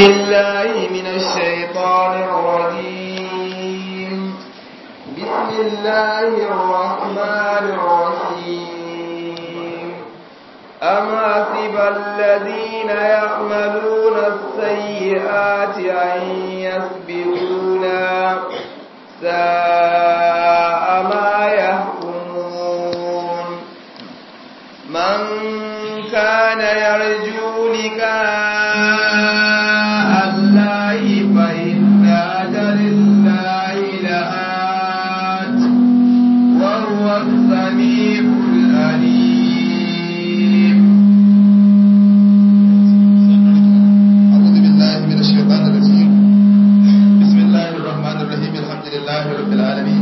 بالله من الشيطان الرجيم بسم الله الرحمن الرحيم أم حسب الذين يعملون السيئات أن يسبقونا ساء ما يحكمون من كان يرجو لقاء الله فإن أجل الله لآت وهو السميع العليم أعوذ بالله من الشيطان الرجيم بسم الله الرحمن الرحيم الحمد لله رب العالمين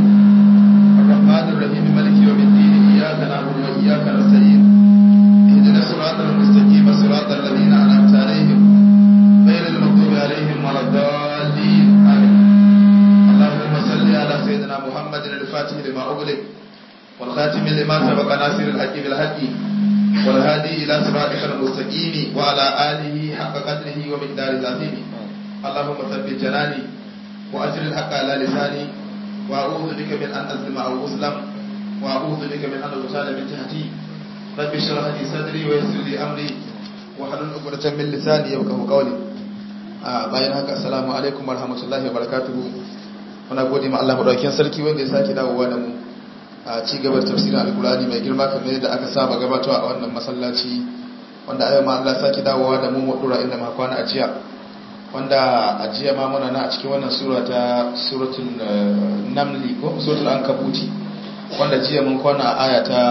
الرحمن الرحيم مالك يوم الدين إياك نعبد وإياك نستعين اهدنا الصراط المستقيم صراط الذين أنعمت عليهم غير المغضوب عليهم ولا الضالين آمين اللهم صل على سيدنا محمد الفاتح لما أغلق والخاتم لما سبق ناصر الحق بالحق والهادي إلى صراطك المستقيم وعلى آله حق قدره ومقداره العظيم اللهم ثبت جناني وأجر الحق على لساني وأعوذ بك من أن أظلم أو أظلم وأعوذ بك من أن أغتال من جهتي رب اشرح لي صدري ويسر لي أمري واحلل عقدة من لساني يفقهوا قولي a bayan haka assalamu alaikum warahmatullahi wabarakatuhu muna gode ma Allah madaukakin sarki wanda ya sake dawowa da mu a ci gaba da tafsirin alkurani mai girma kamar yadda aka saba gabatarwa a wannan masallaci wanda ayyama Allah sake dawowa da mu mu dora inda muka kwana a jiya wanda a jiya ma muna na a cikin wannan sura ta suratul namli ko suratul ankabuti wanda jiya mun kwana a aya ta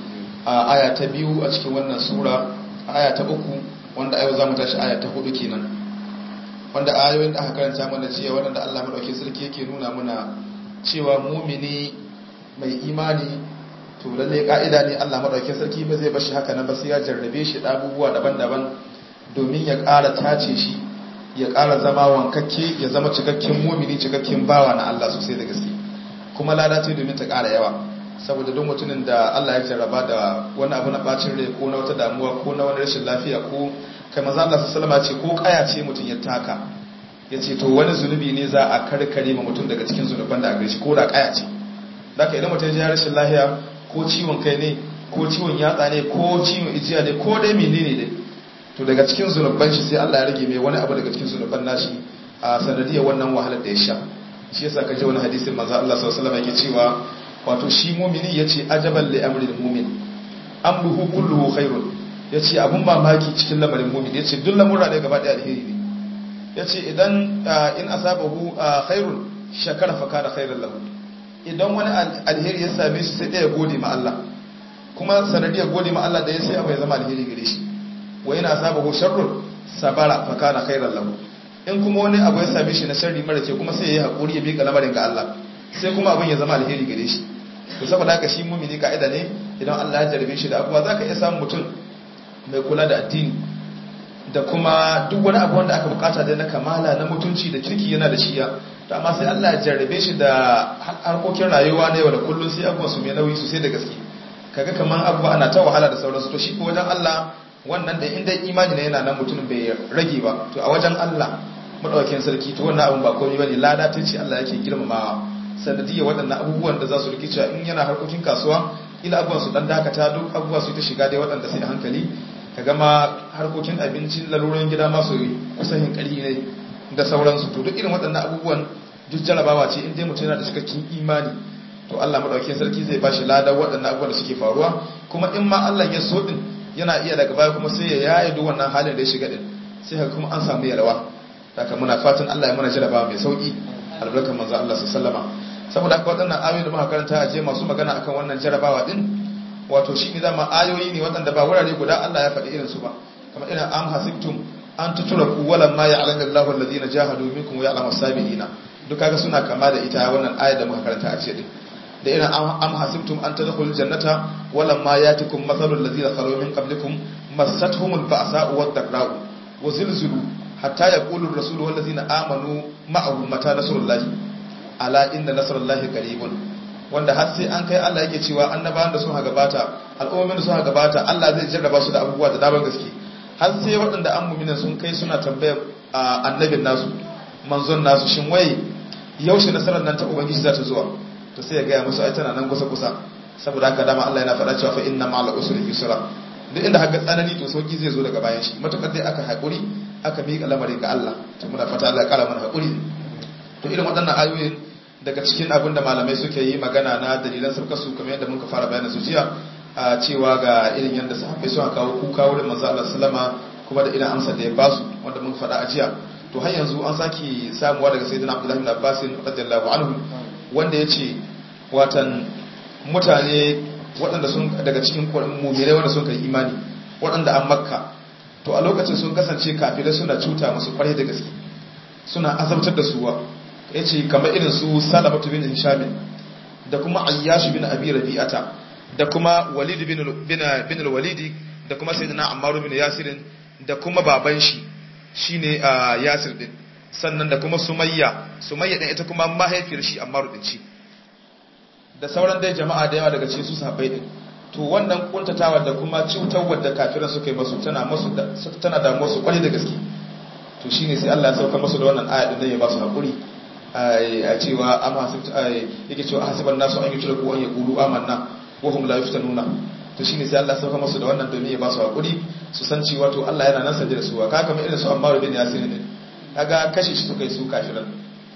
a aya ta biyu a cikin wannan sura aya ta uku wanda ayo zamu tashi aya ta hudu kenan wanda ayoyin da aka karanta mana jiya wanda Allah madaukakin sarki yake nuna muna cewa mumini mai imani to lalle ka'ida ne Allah madaukakin sarki ba zai bashi haka nan ba sai ya jarrabe shi da abubuwa daban-daban domin ya ƙara tace shi ya ƙara zama wankakke ya zama cikakken mumini cikakken bawa na Allah sosai da gaske kuma lada ce domin ta ƙara yawa saboda don mutumin da Allah ya jarraba da wani abu na bacin rai ko na wata damuwa ko na wani rashin lafiya ko kai maza Allah sallama ce ko kaya ce mutum ya taka ya ce to wani zunubi ne za a karkare ma mutum daga cikin zunuban da a gare shi ko da kaya ce daga idan mutum ya rashin lahiya ko ciwon kai ne ko ciwon yatsa ne ko ciwon ijiya ne ko dai menene dai to daga cikin zunuban shi sai Allah ya rage mai wani abu daga cikin zunuban nashi a sanadiyar wannan wahalar da ya sha shi yasa ka ji wani hadisin manzo Allah sallallahu alaihi wasallam yake cewa wato shi mu'mini yace ajaban li amril mu'min amruhu kulluhu khairun yace abun mamaki cikin lamarin mu'min yace duk lamura ne gaba daya alheri ne yace idan in asabahu khairun shakara fa kana khairan lahu idan wani alheri ya same shi sai ya gode ma Allah kuma sanadiyar gode ma Allah da ya sai abu ya zama alheri gare shi wa yana asabahu sharrun sabara fa kana khairan lahu in kuma wani abu ya same shi na sharri mara ke kuma sai ya yi hakuri ya bika lamarin ga Allah sai kuma abin ya zama alheri gare shi to saboda haka shi mumini ka'ida ne idan Allah ya jarabe shi da abuwa zaka iya samun mutum mai kula da addini da kuma duk wani abu wanda aka bukata da na kamala na mutunci da kirki yana da shiya to amma sai Allah ya jarabe shi da harkokin rayuwa na yau da kullun sai abubuwan su mai nauyi sosai da gaske kaga kaman abubuwa ana ta wahala da sauransu to shi ko wajen Allah wannan da inda imani ne yana nan mutum bai rage ba to a wajen Allah madaukakin sarki to wannan abun ba komai bane lada ta ce Allah yake girmamawa sanadiyya waɗannan abubuwan da za su rikice in yana harkokin kasuwa ila abubuwan su dan dakata duk abubuwa su ta shiga dai waɗanda sai hankali ka gama harkokin abincin lalurorin gida masu kusan yin ƙari ne da sauransu to duk irin waɗannan abubuwan duk jarabawa ce in dai mutum yana da cikakken imani to Allah madaukakin sarki zai bashi lada waɗannan abubuwan da suke faruwa kuma in ma Allah ya so din yana iya daga baya kuma sai ya yaye duk wannan halin da ya shiga din sai ka kuma an samu yalwa haka muna fatan Allah ya mana jarabawa mai sauki albarkar manzo Allah sallallahu alaihi saboda haka waɗannan ayoyi da muka karanta a je masu magana akan wannan jarabawa din wato shi ne zama ayoyi ne waɗanda ba wurare guda Allah ya faɗi irin su ba kamar irin am hasibtum an tutura ku walan ma ya'lamu Allahu alladhina jahadu minkum wa ya'lamu as-sabiina duk kaga suna kama da ita wannan ayar da muka karanta a cikin da irin am hasibtum an tadkhulul jannata walan ma yatikum mathalul ladina khalu min qablikum massatuhumul ba'sa'u wad-dharra'u wa zilzilu hatta yaqulu ar-rasulu wal ladina amanu ma'ahu mata nasrullahi ala inna nasrullahi qaribun wanda har sai an kai Allah yake cewa annabawan da suka gabata al'ummomin da suka gabata Allah zai jarraba su da abubuwa da daban gaske har sai waɗanda an mu'mina sun kai suna tambayar annabin nasu manzon nasu shin wai yaushe nasarar nan ta ubangiji za ta zuwa to sai ya gaya musu ai tana nan kusa kusa saboda haka dama Allah yana faɗa cewa fa inna ma'al usri yusra duk inda haka tsanani to sauki zai zo daga bayan shi matukar dai aka haƙuri aka miƙa lamarin ga Allah to muna fata Allah ya kara mana haƙuri to irin waɗannan ayoyin daga cikin abin da malamai suke yi magana na dalilan sarkar su kamar yadda muka fara bayanin su jiya a cewa ga irin yadda sahabbai suka kawo kuka wurin manzo Allah sallama kuma da irin amsar da ya basu wanda muka faɗa a jiya to har yanzu an saki samuwa daga sayyidina Abdullah ibn Abbas radiyallahu anhu wanda yace watan mutane waɗanda sun daga cikin mu'minai wanda sun kai imani waɗanda an makka to a lokacin sun kasance kafirai suna cuta musu kwarai da gaske suna azabtar da suwa yace kamar irin su Salamatu bin Hisham da kuma Ayyash bin Abi Rabi'ata da kuma Walid bin bin bin al-Walid da kuma Sayyidina Ammar bin Yasir da kuma baban shi shine Yasir din sannan da kuma Sumayya Sumayya din ita kuma mahaifiyar shi Ammar din ci da sauran dai jama'a da yawa daga cikin su sahabbai din to wannan kuntatawa da kuma cutarwar da kafiran suka yi masu tana masu tana da musu kwarai da gaske to shine sai Allah ya sauka musu da wannan aya din ya ba su hakuri a cewa amma yake cewa hasiban nasu an yi tura ko an yi kulu amanna wa hum la yuftanuna to shine sai Allah ya sauka musu da wannan domin ya ba su hakuri su san cewa to Allah yana nan sanje da su ka kamar irin su Ammar bin Yasir din kaga kashe shi suka yi su kafiran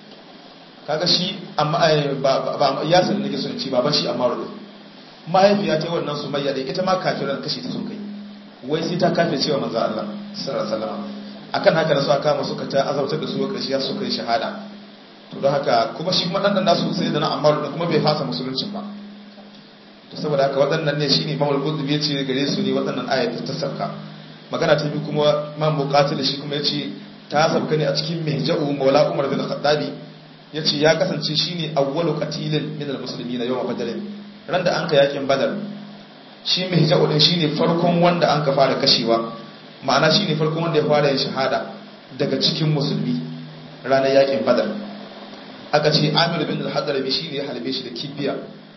kaga shi amma ba Yasir nake so in ci baban shi Ammar din mahaifiya ta wannan Sumayya din ita ma kafiran kashe ta sun kai wai sai ta kafe cewa manzo Allah sallallahu alaihi wasallam akan haka da su aka kama suka ta azabtar da su karshe ya suka yi shahada to don haka kuma shi kuma ɗanɗan nasu sai da na ammar da kuma bai fasa musuluncin ba to saboda haka waɗannan ne shi ne mamul kudubi ya ce gare su ne waɗannan ayat ta sauka magana ta biyu kuma man buƙatar shi kuma ya ce ta sauka ne a cikin mihja'u maula umar bin khattabi ya ce ya kasance shi ne awwalu qatilin min al-musulmi na yawan badar ran da an ka yakin badar shi mihja'u din shine farkon wanda an ka fara kashewa ma'ana shine farkon wanda ya fara yin shahada daga cikin musulmi ranar yakin badar aka ce amir bin al-hadrami shine ya halbe shi da kibiya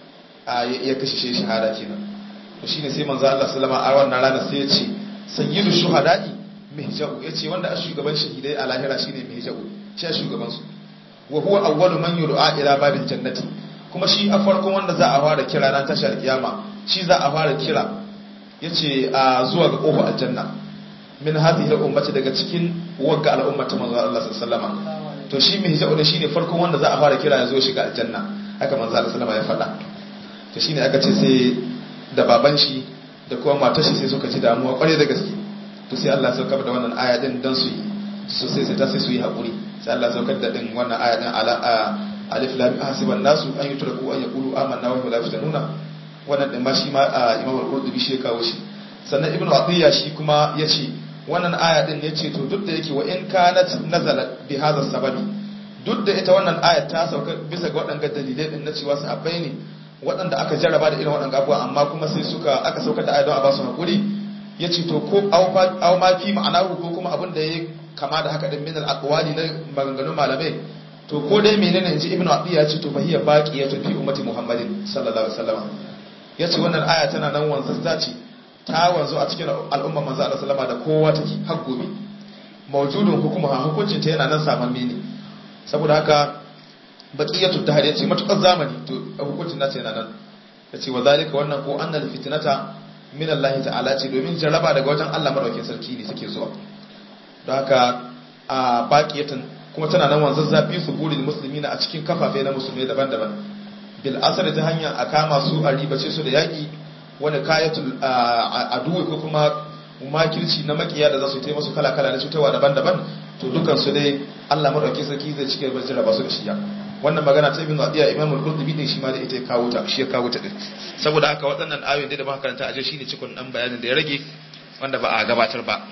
ya kashe shi shahada kenan to shine sai manzo Allah sallama a wannan rana sai ya ce sayyidu shuhada'i mihja'u yace wanda a shugaban shahidai a lahira shine mihja'u shi a shugaban su wa huwa awwalu man yud'a ila babil jannati kuma shi a farkon wanda za a fara kira ran tashar kiyama shi za a fara kira yace a zuwa ga kofar aljanna min hadhihi al-ummati daga cikin wagga al-ummati manzo Allah sallallahu alaihi wasallam to shi mai hijab da shine farkon wanda za a fara kira ya zo shiga aljanna haka manzo Allah sallama ya faɗa to shine aka ce sai da baban shi da kuma matar shi sai suka ji damuwa kware da gaske to sai Allah ya saukar da wannan aya din dan su yi so sai sai ta sai su yi hakuri sai Allah ya saukar da din wannan aya din ala alif lam hasiban nasu an yutraku an yaqulu amanna wa hum la yaftanuna wannan din ma shi ma Imam al-Qurtubi shi ya kawo shi sannan Ibn Atiyya shi kuma yace wannan aya din ne ce to duk da yake wa in kanat nazalat bi hadha sababi duk da ita wannan aya ta sauka bisa ga waɗanda dalilai din na cewa sahabbai ne waɗanda aka jarraba da irin waɗanda abubuwa amma kuma sai suka aka saukar da aya don a ba su hakuri yace to ko aw ma fi ma'anahu ko kuma abin da ya kama da haka din min al-aqwali na maganganun malamai to ko dai menene inji ibnu abi ya ce to fahiya baqiyatu fi ummati muhammadin sallallahu alaihi wasallam yace wannan aya tana nan wanzasta ce ta wanzu a cikin al'umma manzo Allah sallama da kowa take har gobe mawjudun hukuma hukuncin ta yana nan samamme ne saboda haka baqiyatu tahri yace matukar zamani to hukuncin nata yana nan yace wa zalika wannan ko annal fitnata min Allah ta'ala ce domin jaraba daga wajen Allah madaukakin sarki ne take zuwa don haka a baqiyatan kuma tana nan wanzan zafi su burin muslimina a cikin kafafe na musulmai daban-daban bil asr ta hanya a kama su a ribace su da yaki wani kayatul aduwi ko kuma makirci na makiya da za su taimaka su kala-kala na cutarwa daban-daban to dukan su dai Allah madauki sarki zai cike bar jarraba su da shiya wannan magana ta ibn Adiya Imam al-Qurtubi din shi ma da ita ya kawo ta shi ya kawo ta din saboda haka waɗannan ayoyin da muka karanta aje shine cikon dan bayanin da ya rage wanda ba a gabatar ba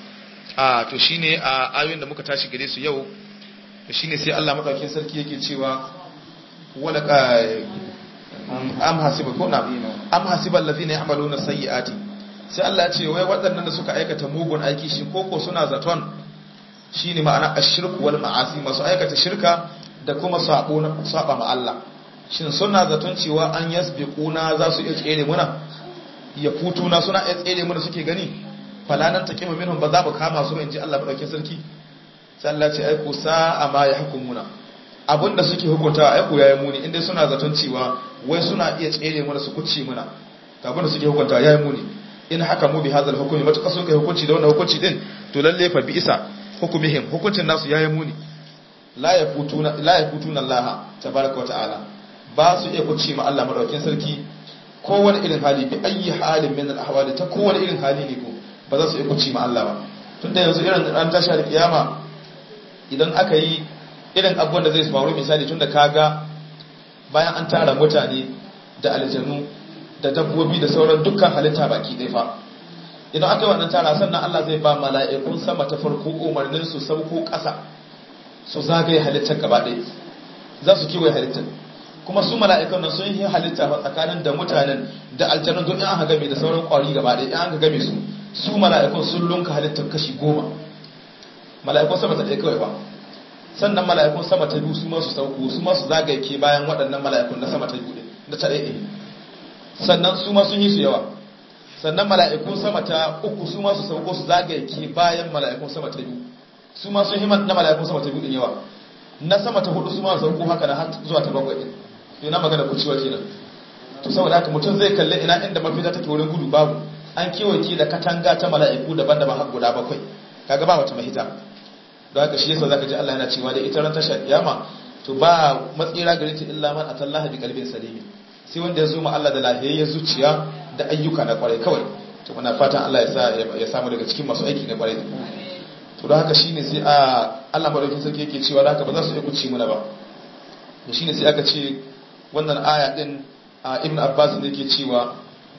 a to shine a ayoyin da muka tashi gare su yau shine sai Allah madaukakin sarki yake cewa wala am hasiba ko na am hasiba allazina ya'maluna sayyi'ati sai Allah ya ce wai waɗannan da suka aikata mugun aiki shi koko suna zaton shine ma'ana ashirku wal ma'asi masu aikata shirka da kuma sabo na saba ma Allah shin suna zaton cewa an yasbiquna za su iya tsere muna ya futuna suna iya tsere muna suke gani falanan taqima minhum ba za mu kama su ba inji Allah madaukakin sarki sai Allah ce aiku sa'a ma ya hukumuna abinda suke hukunta aiku yayi muni inda suna zaton cewa wai suna iya tsere mana su kuce muna abinda suke hukunta yayi muni in haka mu bi hadal hukumi matuƙa sun kai hukunci da wannan hukunci din to lalle fa bi isa hukumihim hukuncin nasu yayi muni la yafutuna la yafutuna Allah tabaraka wa ta'ala ba su iya kuce ma Allah madaukakin sarki kowane irin hali bi ayi halin min al-ahwali ta kowane irin hali ne ko ba za su iya kuce ma Allah ba tunda yanzu irin ran tashi da kiyama idan aka yi irin abubuwan da zai faru misali tunda kaga bayan an tara mutane da aljanu da dabbobi da sauran dukkan halitta baki ɗaya fa idan aka yi wannan tara sannan Allah zai ba mala'ikun sama ta farko umarnin su sauko ƙasa su zagaye halittar gaba ɗaya za su kiwaye halittar kuma su mala'ikun nan sun yi halitta fa tsakanin da mutanen da aljanun don in aka game da sauran ƙwari gaba ɗaya in aka game su su mala'ikun sun lunka halittar kashi goma mala'ikun sama ta ɗaya kawai ba sannan mala'ikun sama ta biyu su ma su sauko su ma su zagaye ke bayan waɗannan mala'ikun na sama ta biyu da ta ɗaya sannan su ma sun yi su yawa sannan mala'ikun sama ta uku su ma su sauko su zagaye ke bayan mala'ikun sama ta biyu su ma sun yi na mala'ikun sama ta biyu din yawa na sama ta hudu su ma su sauko haka na har zuwa ta bakwai din yana magana ku ciwa kenan to saboda haka mutum zai kalle ina inda mafita take wurin gudu babu an kewaye da katanga ta mala'iku daban-daban har guda bakwai kaga ba wata mahita don haka shi yasa zaka ji Allah yana cewa da ita ran tashar kiyama to ba matsira gare ta illa man atallaha bi qalbin salim sai wanda ya zo ma Allah da lahiyayyar zuciya da ayyuka na kwarai kawai to muna fatan Allah ya sa ya samu daga cikin masu aiki na kwarai to don haka shine sai a Allah madaukakin sarki yake cewa da haka ba za su iya kuci muna ba to shine sai aka ce wannan aya din Ibn Abbas ne yake cewa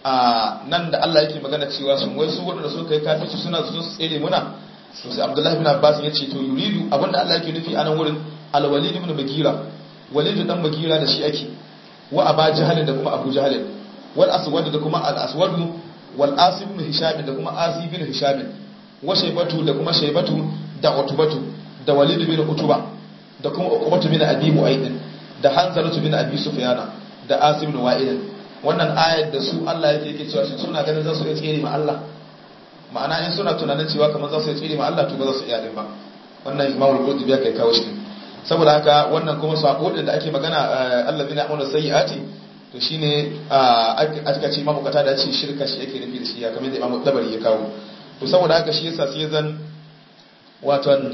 a nan da Allah yake magana cewa sun wai su waɗanda suka yi kafirci suna su tsere muna to sai Abdullahi ibn Abbas ya ce to yuridu abinda Allah yake nufi a nan wurin al-Walid ibn Mughira Walid dan Mughira da shi ake wa Aba Jahl da kuma Abu Jahl wal Aswad da kuma al-Aswad wal Asib ibn Hisham da kuma Asib ibn Hisham wa Shaybatu da kuma Shaybatu da Utbatu da Walid ibn Utba da kuma Uqbatu bin Abi Mu'ayd da Hanzalatu bin Abi Sufyana da Asib ibn Wa'il wannan ayar da su Allah yake yake cewa suna ganin za su iya tsere ma Allah ma'ana in suna tunanin cewa kamar za su iya tsere ma Allah to ba za su iya din ba wannan Imam Al-Qurtubi ya kai kawo shi saboda haka wannan kuma sako din da ake magana allazina amanu sayyiati to shine aka ce Imam Kata da ce shirka shi yake nufi da shi ya kamar da Imam Tabari ya kawo to saboda haka shi yasa sai zan waton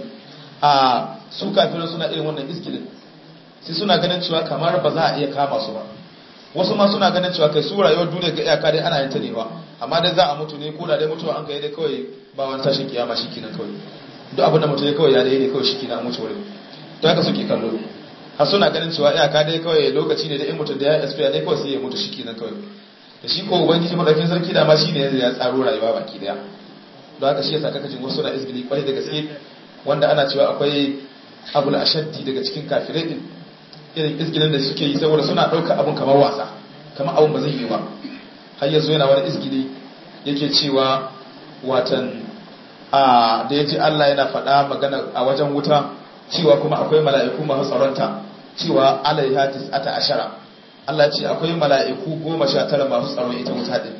a su kafirin suna irin wannan iskilin sai suna ganin cewa kamar ba za a iya kama su ba wasu ma suna ganin cewa kai su rayuwar duniya ga iyaka dai ana yin ta ne ba amma dai za a mutu ne ko da dai mutuwa an kai dai kawai ba wani tashin kiyama shikenan kawai duk abin da mutu ne kawai ya dai ne kawai shikenan an mutu wurin to haka suke kallo har suna ganin cewa iyaka dai kawai lokaci ne da in mutu da ya expire dai kawai sai ya mutu shikenan kawai da shi ko ubangiji madaukin sarki da ma shine yanzu ya tsaro rayuwa baki daya don haka shi yasa kaka jin wasu na izgili kwarai da gaske wanda ana cewa akwai abu da ashaddi daga cikin kafirai din irin izgilin da suke yi saboda suna ɗauka abun kamar wasa kamar abun ba zai yi ba har yanzu yana wani izgili yake cewa watan a da ya ji Allah yana faɗa magana a wajen wuta cewa kuma akwai mala'iku masu tsaronta cewa alaiha tis'ata ashara Allah ce akwai mala'iku goma sha tara masu tsaron ita wuta din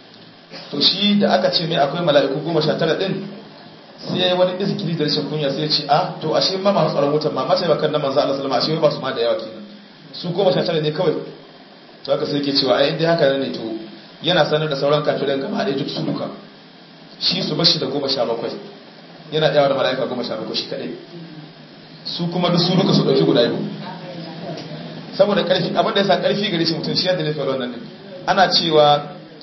to shi da aka ce mai akwai mala'iku goma sha tara din sai ya yi wani izgili da rashin kunya sai ya ce a to ashe ma masu tsaron wutan ma mace bakan na manzo Allah sallama ashe ba su ma da yawa kenan su goma sha tara ne kawai to haka sai ke cewa ai indai haka ne to yana sanar da sauran kafiran gaba ɗaya duk su duka shi su bashi da goma sha bakwai yana yawa da mala'ika goma sha bakwai shi kaɗai su kuma duk su duka su ɗauki guda biyu saboda ƙarfi abin da ya sa ƙarfi gare shi mutum shi yadda ne faru wannan ne ana cewa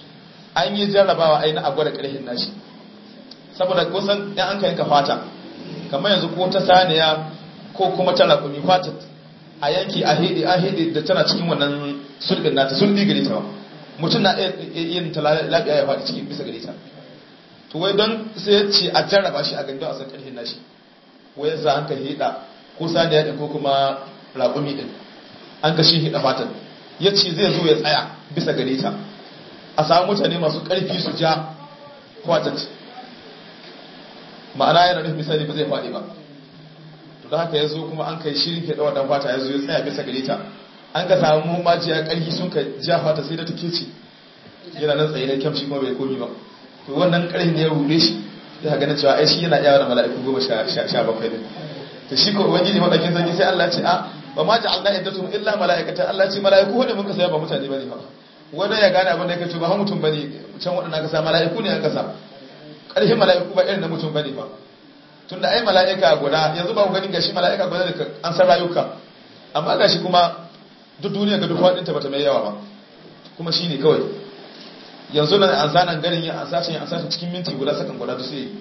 an yi jarrabawa ai na a gwada ƙarfin nashi saboda kusan yan an ka yanka fata kamar yanzu ko ta saniya ko kuma ta raƙumi fata a yanki a hede a hede da tana cikin wannan sulbin nata sulbi gare ta mutum na yin ta labiya ya faɗi cikin bisa gare ta to wai don sai ya ce a jarraba shi a gandun a san ƙarfin nashi wai yasa an ka heda ko saniya ɗin ko kuma raƙumi ɗin an ka shi heda fatan ya ce zai zo ya tsaya bisa gare ta a samu mutane masu ƙarfi su ja kwatat ma'ana yana nufin misali ba zai faɗi ba to da haka ya zo kuma an kai shirin ke ɗawa fata ya zo ya tsaya bisa gare ta an ka samu majiya ƙarfi sun ka ja fata sai da take ce yana nan tsaye na kyam shi kuma bai komi ba to wannan ƙarfin ya rude shi ya ga na cewa ai shi yana yawa da mala'iku goma sha bakwai ne to shi ko ubangiji madakin sarki sai Allah ya ce a ba ma ja'alna iddatum illa malaikatan Allah ya ce malaiku ne mun ka saya ba mutane bane fa wanda ya gane abin da yake to ba mutum bane can wadannan ka sa malaiku ne an ka sa ƙarshen mala'iku ba irin na mutum bane ba tunda ai mala'ika guda yanzu ba ku gani gashi mala'ika guda da an san rayuka amma gashi kuma duk duniya ga duk wadinta bata mai yawa ba kuma shine kawai yanzu nan an zanan garin ya an sace an sace cikin minti guda sakan guda da sai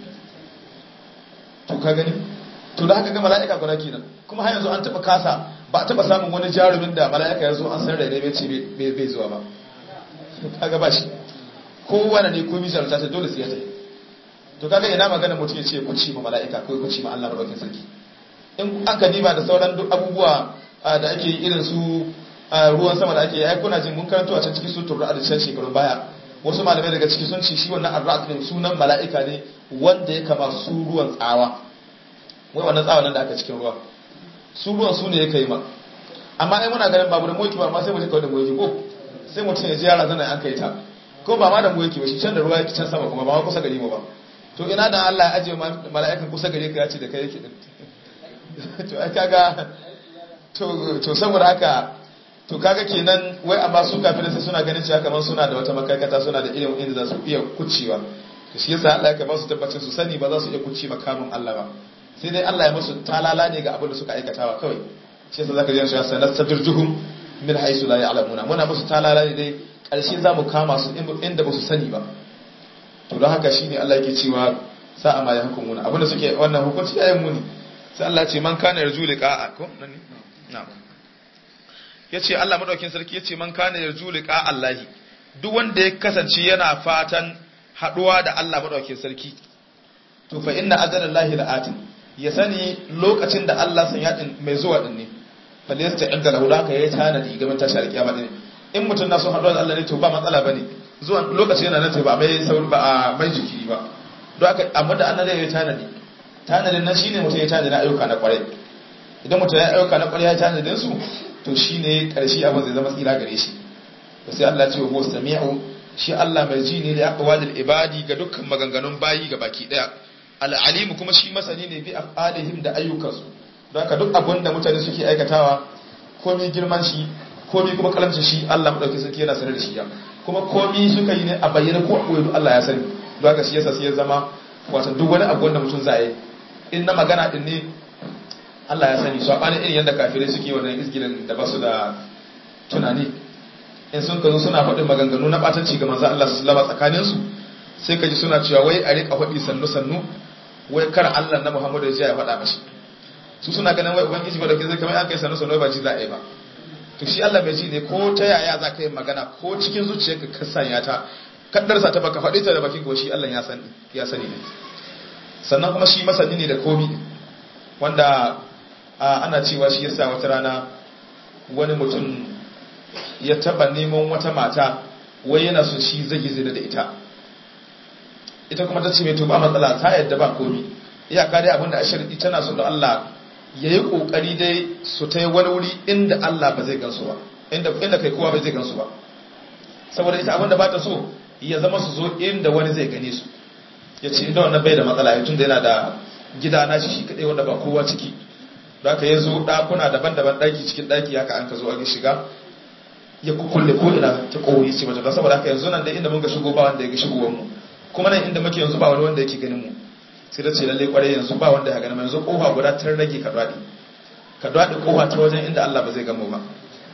to ka gani to da haka ga mala'ika guda kenan kuma har yanzu an taba kasa ba a taba samun wani jarumin da mala'ika yanzu an san rairai bai ce bai zuwa ba kaga ba shi kowane ne komai jarumta ta dole sai ya tafi to kaga ina magana mutum ya ce ku ci ma mala'ika ko ku ci ma Allah madaukakin sarki in aka diba da sauran duk abubuwa da ake yi irin su ruwan sama da ake yi kuna jin mun karanto a can cikin sutur ra'ad can shekarun baya wasu malamai daga ciki sun ce shi wannan ar din sunan mala'ika ne wanda ya kama su ruwan tsawa wai wannan tsawa nan da aka cikin ruwa su ruwan su ne ya kai ma amma ai muna ganin babu da moki ba amma sai mu je kawai da moki ko sai mutum ya ji yara zana an kai ta ko ba ma da moki ba shi can da ruwa yake can sama kuma ba ma kusa gari mu ba to ina da Allah ya ajiye mala'ikan kusa gare ka ya ce da kai yake din to ai kaga to to saboda haka to kaga kenan wai amma su kafin sai suna ganin cewa kamar suna da wata makarkata suna da ilimin inda za su iya kucewa to shi yasa Allah ya ba su tabbacin su sani ba za su iya kuce makamin Allah ba sai dai Allah ya musu talala ne ga abin da suka aikatawa kawai shi yasa zaka ji su ya sanar sadirjuhum min haisu la ya'lamuna muna musu talala ne dai karshe za mu kama su inda ba su sani ba to don haka shine Allah yake cewa sa'a ma ya hukumuna abinda suke wannan hukunci yayin muni sai Allah ce man kana yarju liqa'a ko nan na'am yace Allah madaukin sarki yace man kana yarju liqa'a Allah duk wanda ya kasance yana fatan haduwa da Allah madaukin sarki to fa inna ajalallahi la'atin ya sani lokacin da Allah san yadin mai zuwa din ne fa laysa inda lahu haka yayi tanadi gaban tashi alkiyama din in mutum na son haduwa da Allah ne to ba matsala bane zuwan lokaci yana nan ba mai sauri ba a mai jiki ba don haka amma da annabi ya tanadi tanadin nan shine mutum ya tanadi na ayyuka na kwarai idan mutum ya ayyuka na kwarai ya tanadin su to shine karshe abin zai zama tsira gare shi to sai Allah ya ce wa sami'u shi Allah mai ji ne da aqwalil ibadi ga dukkan maganganun bayi ga baki daya al-alim kuma shi masani ne bi af'alihim da ayyukansu don haka duk abin da mutane suke aikatawa komai girman shi komai kuma kalamcin shi Allah madauki sarki yana sanar da shi ya kuma komi suka yi ne a bayyana ko a koyo Allah ya sani don haka shi yasa sai ya zama wato duk wani abu wanda mutum za yi in na magana din ne Allah ya sani so bani irin yadda kafirai suke wannan izgilin da ba su da tunani in sun kazo suna faɗin maganganu na ɓatanci ga manzo Allah sallallahu alaihi tsakanin su sai kaji suna cewa wai a rika faɗi sannu sannu wai kar Allah na Muhammadu ya ya faɗa mashi su suna ganin wai ubangiji ba da ke zai kamar an kai sannu sannu ba ji za a yi ba to shi Allah mai ji ne ko ta yaya za ka yi magana ko cikin zuciyarka ka sanya ta kaddarsa ta baka faɗi ta da bakin ko shi Allah ya sani ya sani ne sannan kuma shi masani ne da komi wanda ana cewa shi yasa wata rana wani mutum ya taba neman wata mata wai yana so shi zai zina da ita ita kuma ta ce mai to ba matsala ta yadda ba komi iyaka dai abinda a shirɗi tana so da Allah ya yi ƙoƙari dai su ta yi wani wuri inda Allah ba zai gansu ba inda kai kowa ba zai gansu ba saboda ita abinda ba ta so ya zama su zo inda wani zai gane su ya ce inda wannan bai da matsala ya tun da yana da gida na shi shi kaɗai wanda ba kowa ciki da aka ya zo ɗakuna daban-daban ɗaki cikin ɗaki haka an ka zo a shiga ya kukulle ko ina ta ƙori ce mata don saboda haka yanzu nan da inda mun ga shigo ba wanda ya ga shigowar mu kuma nan inda muke yanzu ba wani wanda yake ganin mu sai da ce lalle kwarai yanzu ba wanda ya gani yanzu kofa guda ta rage ka dwadi ka dwadi kofa ta wajen inda Allah ba zai gamu ba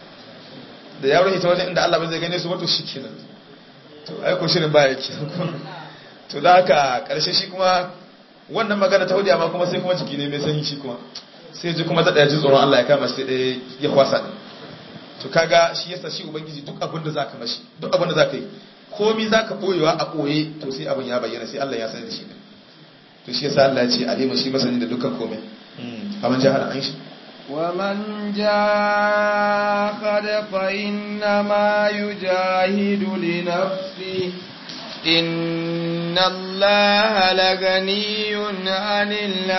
da ya rage ta wajen inda Allah ba zai gane su wato shikenan to ai ko shirin baya ke to da haka karshe shi kuma wannan magana ta hudiya ma kuma sai kuma jiki ne mai sanyi shi kuma sai ji kuma ta daya ji tsoron Allah ya kama sai daya ya kwasa din to kaga shi yasa shi ubangiji duk abin da zaka mashi duk abin da zaka yi komi zaka boyewa a boye to sai abin ya bayyana sai Allah ya sani da shi to shi yasa Allah ya ce alimu shi masani da dukkan komai aman jahara an shi ومن جاهد فإنما يجاهد لنفسه إن الله لغني عن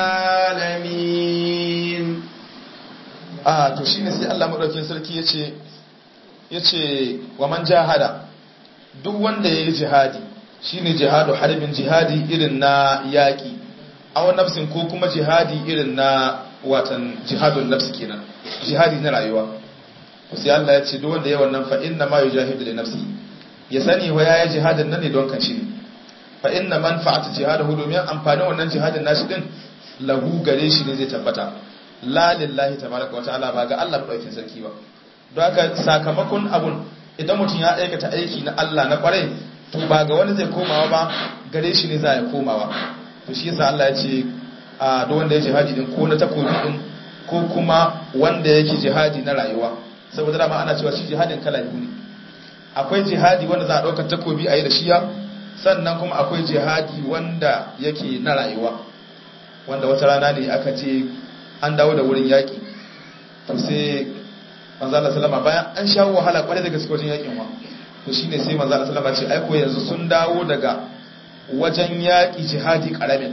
العالمين ah to shine sai Allah madaukakin sarki yace yace wa man jahada duk wanda yayi jihadi shine jihadu harbin jihadi irin na yaki aw nafsin ko kuma jihadi irin na watan jihadun nafsi kenan jihadi na rayuwa sai Allah ya ce duk wanda ya wannan fa inna ma yujahidu li nafsi ya sani wa yayi jihadin nan ne don kaci ne fa inna manfa'atu jihadahu domin amfanin wannan jihadin nashi din lahu gare shi ne zai tabbata la lillahi tabaraka wa ta'ala ba ga Allah madaukakin sarki ba don haka sakamakon abun idan mutum ya aikata aiki na Allah na kwarai to ba ga wani zai komawa ba gare shi ne za ya komawa to shi yasa Allah ya ce a duk wanda ya jihadi din ko na takobi din ko kuma wanda yake jihadi na rayuwa saboda dama ana cewa shi jihadin kala biyu ne akwai jihadi wanda za a ɗaukar takobi a yi da shiya sannan kuma akwai jihadi wanda yake na rayuwa wanda wata rana ne aka ce an dawo da wurin yaƙi to sai manzala salama bayan an sha wahala kwarai da gaske wajen yaƙin wa to shine sai manzala salama ce aiko yanzu sun dawo daga wajen yaƙi jihadi ƙaramin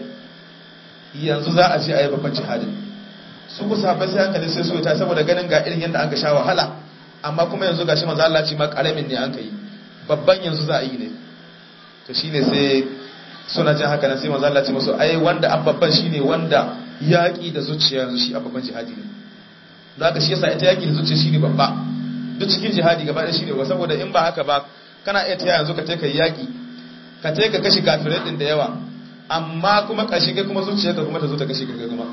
yanzu za a ce a yi babban jihadin su ku sahabbai sai hankali sai so ta saboda ganin ga irin yadda an ga sha wahala amma kuma yanzu gashi manzo Allah ce ma karamin ne an kai babban yanzu za a yi ne to shine sai suna jin haka nan sai manzo Allah ce musu ai wanda ababban shine wanda yaki da zuciya yanzu shi ababban jihadi ne don haka shi yasa ita yaki da zuciya shine babba duk cikin jihadi gaba ɗaya shine saboda in ba haka ba kana iya taya yanzu ka tai kai yaki ka tai ka kashi kafirai din da yawa amma kuma kashi kai kuma zuciyarka kuma ta zo ta kashi kai kuma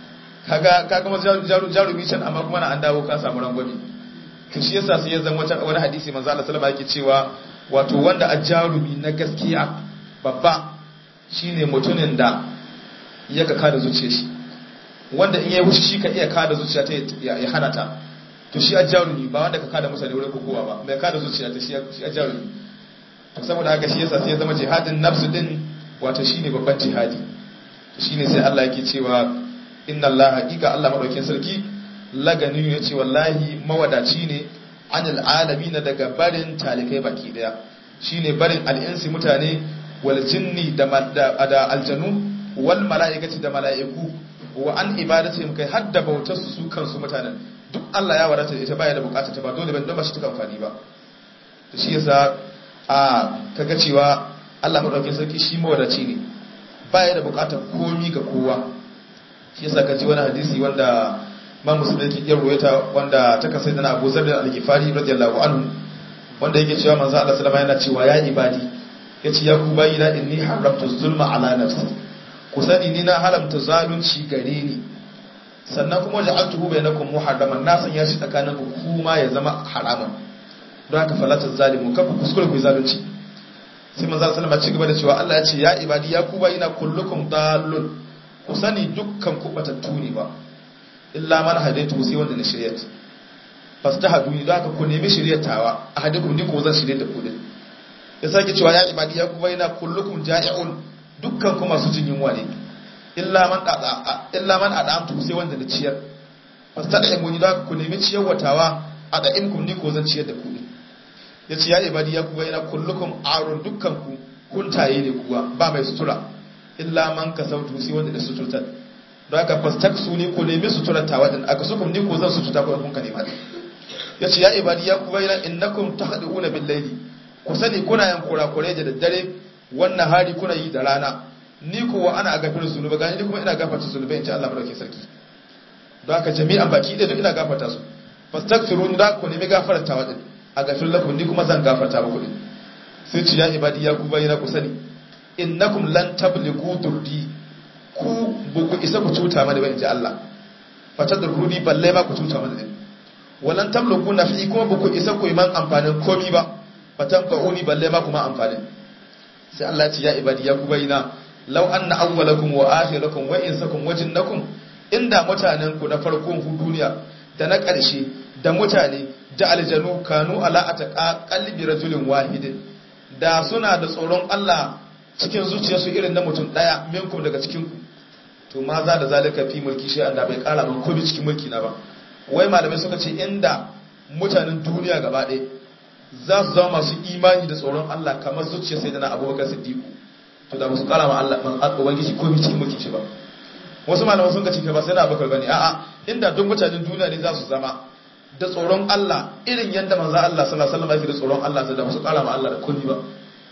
kaga ka kuma jarumi can amma kuma na an dawo ka samu rangwame to shi yasa sai ya zama wani hadisi manzo Allah sallallahu alaihi yake cewa wato wanda a jarumi na gaskiya babba shine mutumin da ya ka kada zuciya shi wanda in yayi wushi shi ka iya kada zuciya ta ya hana ta to shi a jarumi ba wanda ka kada mutane wurin kokowa ba mai kada zuciya ta shi a jarumi to saboda haka shi yasa sai ya zama jihadin nafsu din wato shine babban jihadi shine sai Allah yake cewa inna Allah haqiqa Allah madaukin sarki lagani ya ce wallahi mawadaci ne anil na daga barin talikai baki daya shine barin al'insi mutane wal jinni da da aljanu wal mala'ikati da mala'iku wa an ibadatihim kai hadda bautar su kansu mutanen duk Allah ya wadata ita baya da bukata ta ba dole ban don ba shi ta amfani ba to shi yasa a kaga cewa Allah madaukakin sarki shi mawadaci ne baya da bukatar komi ga kowa shi yasa ka ji wani hadisi wanda ma musulmi yake iya ruwaita wanda ta kasai da Abu Zar al-Ghifari radiyallahu anhu wanda yake cewa manzo Allah sallama yana cewa ya ibadi yace ya ku bayina inni haramtu zulma ala nafsi ku sani ni na haramta zalunci gare ni sannan kuma ja'altuhu bainakum muharraman na sanya shi tsakanin ku kuma ya zama haraman don haka falatu zalimu kafa kuskure ku zalunci sai manzo sallama ci gaba da cewa Allah ya ce ya ibadi ya ku bayina kullukum dallun ku sani dukkan ku batattu ne ba illa man hadaitu sai wanda na shiryat fastahadu ni da ku nemi shiryatawa ahadukum ni ko zan shirye da ku din ya sake cewa ya ibadi ya ku baina kullukum ja'i'un dukkan ku masu jin yunwa ne illa man ada illa man adamtu sai wanda na ciyar fastahadu ni da ku nemi ciyarwatawa ada'imkum ni ko zan ciyar da ku din yace ya ibadi ya ku baina kullukum arun dukkan ku kuntaye ne kuwa ba mai sutura illa man kasautu sai wanda da suturtar don haka fastaksu ne ko nemi suturatawa din aka sukum ni ko zan sututa ko kun ka nema ya ce ya ibadi ya ku bayyana innakum tahduna bil layli ku sani kuna yin kurakure da daddare wannan hari kuna yi da rana ni ko wa ana gafarin zunuba gani kuma ina gafarta zunubai inji Allah madaukakin sarki don haka jami'an baki da duk ina gafarta su fastaghfirun da ku nemi gafartawa din a gafir lakum ni kuma zan gafarta muku din sai ce ya ibadi ya ku bayyana ku sani innakum lan tablighu durdi ku buku isa ku cuta mana ba inji Allah fata da rudi balle ma ku cuta mana din walan tablighu nafi kuma buku isa ku man amfanin komi ba fatan fa'uni balle ma kuma amfanin sai Allah ya ce ya ibadi ya ku bayyana law anna awwalakum wa akhirakum wa insakum wa jinnakum inda mutanen ku na farkon ku duniya da na ƙarshe da mutane da aljanu kanu ala ataqa qalbi rajulin wahidin da suna da tsoron Allah cikin zuciyarsu irin na mutum daya minkum daga cikin ku to ma za da zalika fi mulki shi da bai kara man komai cikin mulki na ba wai malamai suka ce inda mutanen duniya gaba ɗaya za su zama masu imani da tsoron Allah kamar zuciyar sai dana abubakar siddiqu to da musu kara ma Allah man ubangiji komai cikin mulki shi ba wasu malamai sun ce ba sai na abubakar bane a'a inda duk mutanen duniya ne za su zama da tsoron Allah irin yadda manzo Allah sallallahu alaihi wasallam yake da tsoron Allah sai da musu kara ma Allah da komai ba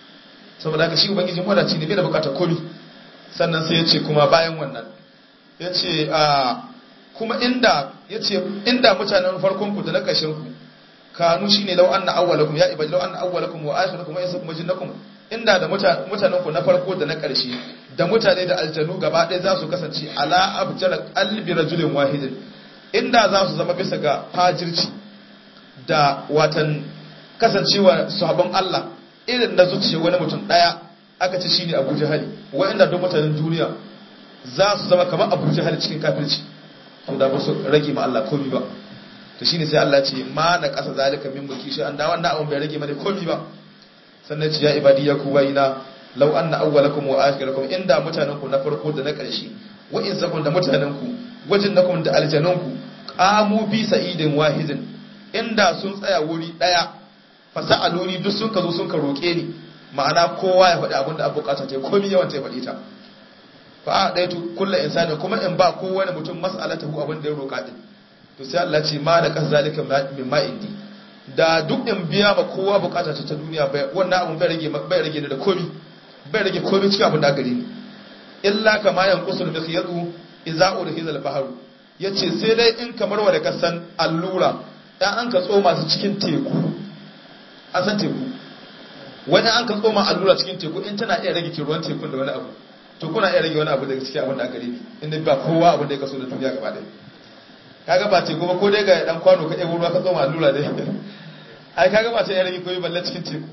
saboda haka shi ubangiji wadaci ne bai da bukatar komai sannan sai ya ce kuma bayan wannan ya ce a kuma inda yace inda mutanen farkon ku da na ƙarshen ku kanu shine law anna awwalakum ya ibadi law anna awwalakum wa akhirakum wa insakum wa jinnakum inda da mutanen ku na farko da na ƙarshe da mutane da aljanu gaba ɗaya za su kasance ala abjara qalbi rajulin wahidin inda za su zama bisa ga fajirci da watan kasancewa sahabban Allah irin na zuciya wani mutum ɗaya aka ce shine Abu Jahali wa'anda duk mutanen duniya za su zama kamar Abu Jahali cikin kafirci to da ba su rage ma Allah komai ba to shine sai Allah ce ma na kasa zalika min mulki shi an da wannan abun bai rage mana komai ba sannan ce ya ibadi ya ku bayina law anna awwalakum wa akhirakum inda mutanen ku na farko da na ƙarshe wa in sakun da mutanen ku wajin nakum da aljanun ku qamu bi sa'idin wahidin inda sun tsaya wuri daya fasa'aluni duk sun ka zo sun ka roke ni ma'ana kowa ya faɗi abin da abu bukata ta komai yawan ta faɗi ta fa a ɗaya kullu insani kuma in ba kowane mutum mas'alatahu abin da ya roka din to sai Allah ce ma da kan zalika min ma indi da duk in biya ma kowa bukata ta ta duniya bai wannan abun bai rage bai rage da komi bai rage komi cikin abin da gare ni illa kama yanqusul mikhyatu idza urhiza al-bahru yace sai dai in kamar wa da kasan allura dan an ka tsoma su cikin teku an san teku wani an ka tsoma allura cikin teku in tana iya rage ruwan tekun da wani abu to kuna iya rage wani abu daga cikin abin da gare ni inda ba kowa abin da ya kaso da duniya gaba ɗaya kaga ba teku ba ko dai ga dan kwano ka ɗebo ruwa ka tsoma allura dai ai kaga ba ta rage koyi balle cikin teku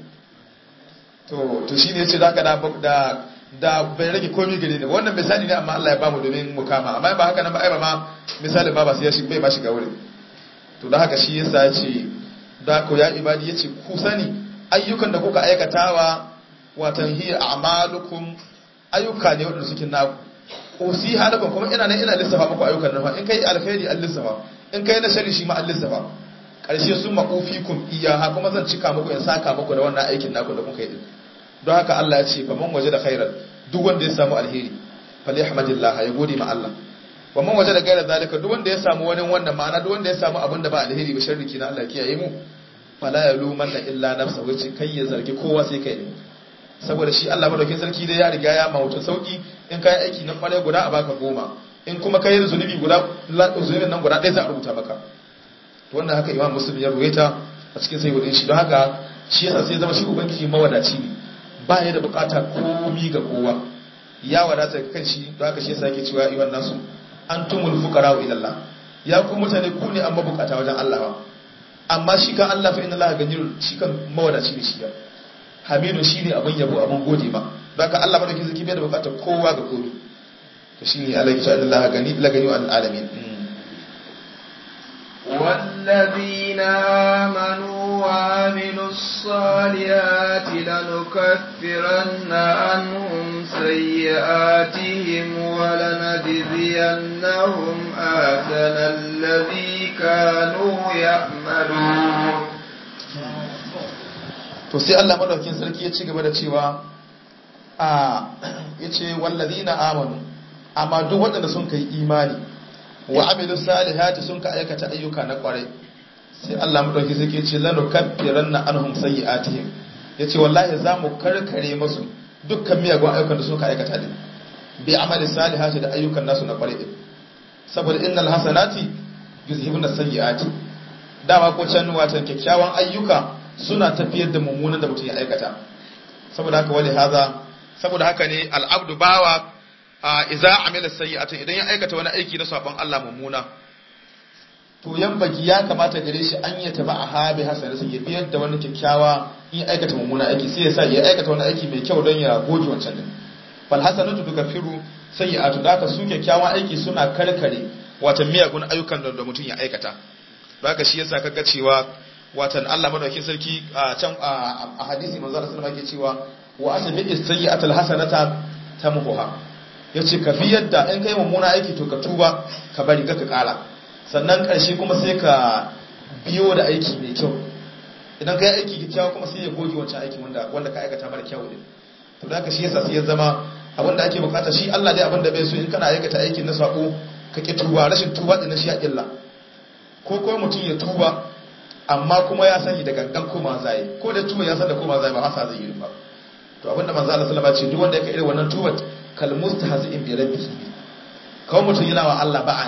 to to shine yace zaka da da da bai rage komai gare ni wannan misali ne amma Allah ya bamu domin mu kama amma ba haka nan ba ai ba ma misalin ba ba sai ya shi bai ba shiga wurin to da haka shi yasa yace da ko ya ibadi yace ku sani ayyukan da kuka aikatawa watan hiya a'malukum ayyuka ne wanda suke naku usi halakun kuma ina nan ina lissafa muku ayyukan nan in kai alkhairi an lissafa in kai na shari shi ma an lissafa karshe sun maqufikum iyaha kuma zan cika muku in saka muku da wannan aikin naku da kuka yi din don haka Allah ya ce fa man waje da khairan duk wanda ya samu alheri falyahmadillah ya gode ma Allah wa man waje da gairar zalika duk wanda ya samu wani wannan ma'ana duk wanda ya samu abin da ba alheri ba sharri kina Allah kiyaye mu fala yalumanna illa nafsa wace kai ya zargi kowa sai kai ne saboda shi Allah madaukin sarki dai ya riga ya mawuta sauki in kai aiki na kware guda a baka goma in kuma kai zunubi guda zunubin nan guda ɗaya za a rubuta maka to wannan haka imam muslim ya ruwaita a cikin sai shi don haka shi yasa sai zama shi ubangiji mawadaci ne ba ya da bukata komi ga kowa ya wadata kan shi don haka shi yasa yake cewa iwan nasu antumul fuqara ila Allah ya ku mutane ku ne amma bukata wajen Allah amma shi kan Allah fa inna Allah ganiyun shi kan mawadaci ne shi ya hamidu shi ne abin yabo abin gode ba don haka Allah madaukin sarki bai da bukatar kowa ga komi to shi ne Allah ya ce Allah gani la gani al alamin والذين آمنوا وعملوا الصالحات لنكفرن عنهم سيئاتهم ولنجزينهم أحسن الذي كانوا يعملون to sai Allah madaukakin sarki ya ci gaba da cewa a yace wallazina amanu amma duk waɗanda sun kai imani wa amilu salihati sun ka aikata ayyuka na kwarai sai Allah madaukakin sarki ya ce lanu kaffiranna anhum sayyi'atihim yace wallahi za mu karkare musu dukkan miyagun ayyukan da suka aikata din bi amali salihati da ayyukan nasu na kwarai din saboda innal hasanati yuzhibuna sayyi'ati dama ko can watan kyakkyawan ayyuka suna tafiyar da mummunan da mutum ya aikata saboda haka wali haza saboda haka ne al'abdu bawa a iza amila sayyi'atin idan ya aikata wani aiki na sabon Allah mummuna to yan baki ya kamata gare shi an ya taba a habi hasana sai ya biyar da wani kyakkyawa in ya aikata mummuna aiki sai ya sa ya aikata wani aiki mai kyau don ya goge wancan din fal hasanatu tukaffiru sayyi'atu da haka su kyakkyawan aiki suna karkare wata miyagun ayyukan da mutum ya aikata haka shi yasa kaga cewa watan Allah madaukakin sarki a can a hadisi manzo Allah sallallahu alaihi cewa wa asbi sayyi'atul hasanata tamhuha yace ka bi yadda in kai mummuna aiki to ka tuba ka bari ka kara sannan karshe kuma sai ka biyo da aiki mai kyau idan kai aiki kyakkyawa kuma sai ya goge wancan aiki wanda wanda ka aikata mara kyau ne to da haka shi yasa sai ya zama abin da ake bukata shi Allah dai abin da bai so in kana aikata aikin na sako ka ki tuba rashin tuba din shi ya illa ko ko mutum ya tuba amma kuma ya sani da gangan koma zai ko da tuba ya san da koma zai ba hasa zai yi ba to abinda manzo Allah sallallahu alaihi wasallam ce duk wanda yake irin wannan tubat kal mustahzi'in bi rabbihi kawai mutum yana wa Allah ba'a ne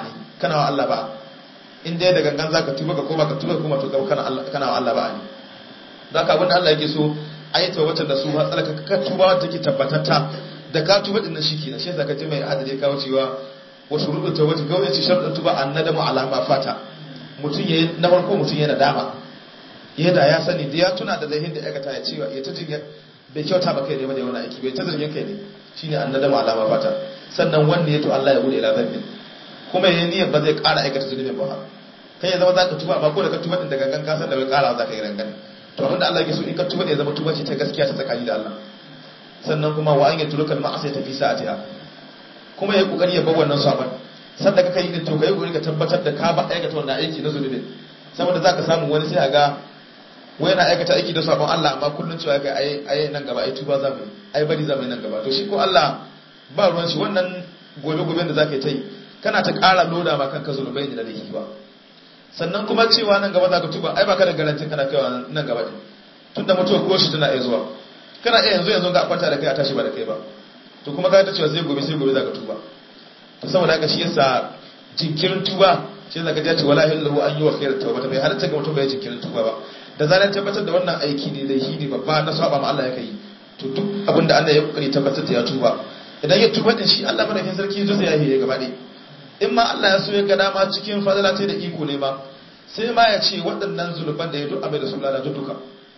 kana wa Allah ba in dai da gangan zaka tuba ka koma ka tuba kuma to kana Allah kana wa Allah ba ne don haka abinda Allah yake so ayi tawbatar da su har tsalaka ka tuba wanda take tabbatatta da ka tuba din nan shikenan shi yasa ka ji mai hadari kawo cewa wa shuruɗu tawbati kawai yace sharuɗin tuba annadamu alama fata mutum yayi na farko mutum yana dama yadda ya sani da ya tuna da laihin da ya aikata ya cewa ya ta jin bai kyauta ba kai ne ba da wani aiki bai ta zargin kai ne shine annadamu alama fata sannan wanda ya to Allah ya bude ila zambi kuma yayin niyyar ba zai ƙara aikata zunubin ba kai ya zama zaka tuba amma ko da ka tuba din da gangan ka san da bai ƙara za ka yi rangan to abinda Allah yake so in ka tuba ne zama tuba ce ta gaskiya ta tsakani da Allah sannan kuma wa an yi tulukal ma'asai ta fi sa'atiha kuma ya kokari ya bar wannan sabon sanda kaka yi din to kai kokari ka tabbatar da ka ba aikata wannan aiki na zunubi saboda zaka samu wani sai ga wai na aikata aiki da sabon Allah amma kullun cewa kai ai ai nan gaba ai tuba zamu ai bari zamu nan gaba to shi ko Allah ba ruwan shi wannan gobe goben da zaka yi kana ta ƙara loda ma kanka zunubai ne da laifi ba sannan kuma cewa nan gaba zaka tuba ai baka da garantin kana kaiwa nan gaba din tunda mutuwa ko shi tana iya zuwa kana iya yanzu yanzu ga kwanta da kai a tashi ba da kai ba to kuma ka ta cewa sai gobe sai gobe zaka tuba to saboda haka shi yasa jinkirin tuba shi zaka ji ce wala illahu an yi wa khairat tauba bai halatta ga mutum bai jinkirin tuba ba da zarar tabbatar da wannan aiki ne da shi ne babba na saba ma Allah ya kai to duk abin da Allah ya kokari tabbatar da ya tuba idan ya tuba din shi Allah madaukakin sarki zai ya yi gaba ɗaya in ma Allah ya so ya ga dama cikin fadala ce da iko ne ma sai ma ya ce waɗannan zuluban da ya duk abin da su lalata duka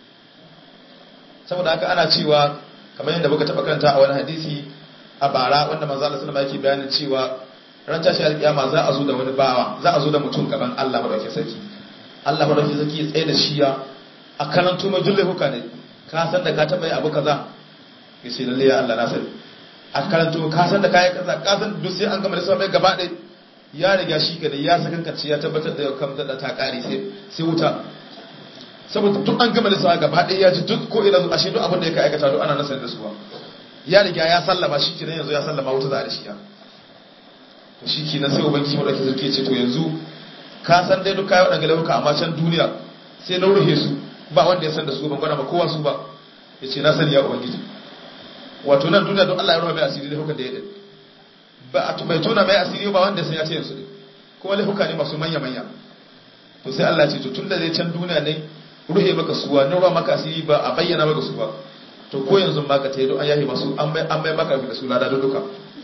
saboda haka ana cewa kamar yadda muka taɓa karanta a wani hadisi a bara wanda manzo Allah sallama yake bayanin cewa ran tashi alƙiyama za a zo da wani bawa za a zo da mutum gaban Allah madaukakin sarki Allah madaukakin sarki ya tsaye da shi ya a karanto mai julle huka ne ka san da ka taɓa yi abu kaza ya ce lalle ya Allah na sani a karanto ka san da kayan kaza ka san duk sai an gama da sa mai gaba ɗaya ya riga shi ka da ya sakankace ya tabbatar da kam da ta kare sai wuta saboda duk an gama da sa gaba ɗaya ya ji duk ko ina ashe duk abin da ya ka aikata duk ana nasar da su ba ya riga ya sallama shi kenan yanzu ya sallama wuta za a da shi ya to shi kenan sai ubangiji madauki sarki ce to yanzu ka san dai duk kayan waɗanda laifuka amma can duniya sai na ruhe su ba wanda ya san da su ban gwada ma kowa su ba ya ce na sani ya ubangiji wato nan duniya don Allah ya ruwa mai asiri da hukan da ya ɗin ba a bai tona mai asiri ba wanda sai ya ce yansu ne kuma laifuka ne masu manya-manya to sai Allah ce to tun da zai can duniya ne ruhe maka suwa na ruwa maka asiri ba a bayyana maka su ba to ko yanzu ma ka tayi an yahi masu an mai maka da su lada duka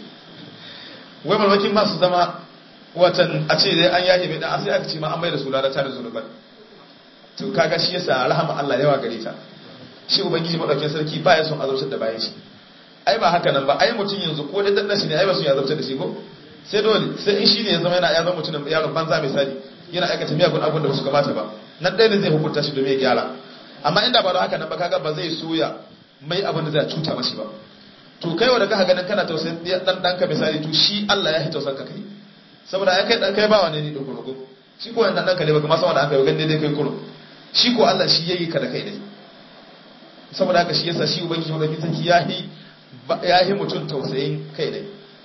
wai malmakin masu zama watan a ce dai an yahi mai dan asiri aka ce ma an mai da su lada tare da zunuban to kaga shi yasa rahama Allah yawa gare ta shi ubangiji madaukakin sarki ba ya son azabtar da bayan shi ai ba haka nan ba ai mutum yanzu ko da danna shi ne ai ba su ya zabta da shi ko sai dole sai in shi ne ya zama yana ya zama mutum yaron banza misali yana aikata miyagun abin da ba su kamata ba nan ɗaya ne zai hukunta shi domin ya gyara amma inda ba da haka nan ba kaga ba zai soya mai abin da zai cuta mashi ba to kai wanda ka ganin kana tausayin dan danka misali to shi Allah ya hi tausan ka kai saboda ai kai dan kai ba wani ne da kurkuku shi ko wannan danka ne baka ma sama da aka yi ganin dai kai kurkuku shi ko Allah shi yayi ka da kai ne saboda haka shi yasa shi ubangiji wanda sarki ya hi ya yi mutum tausayin kai ne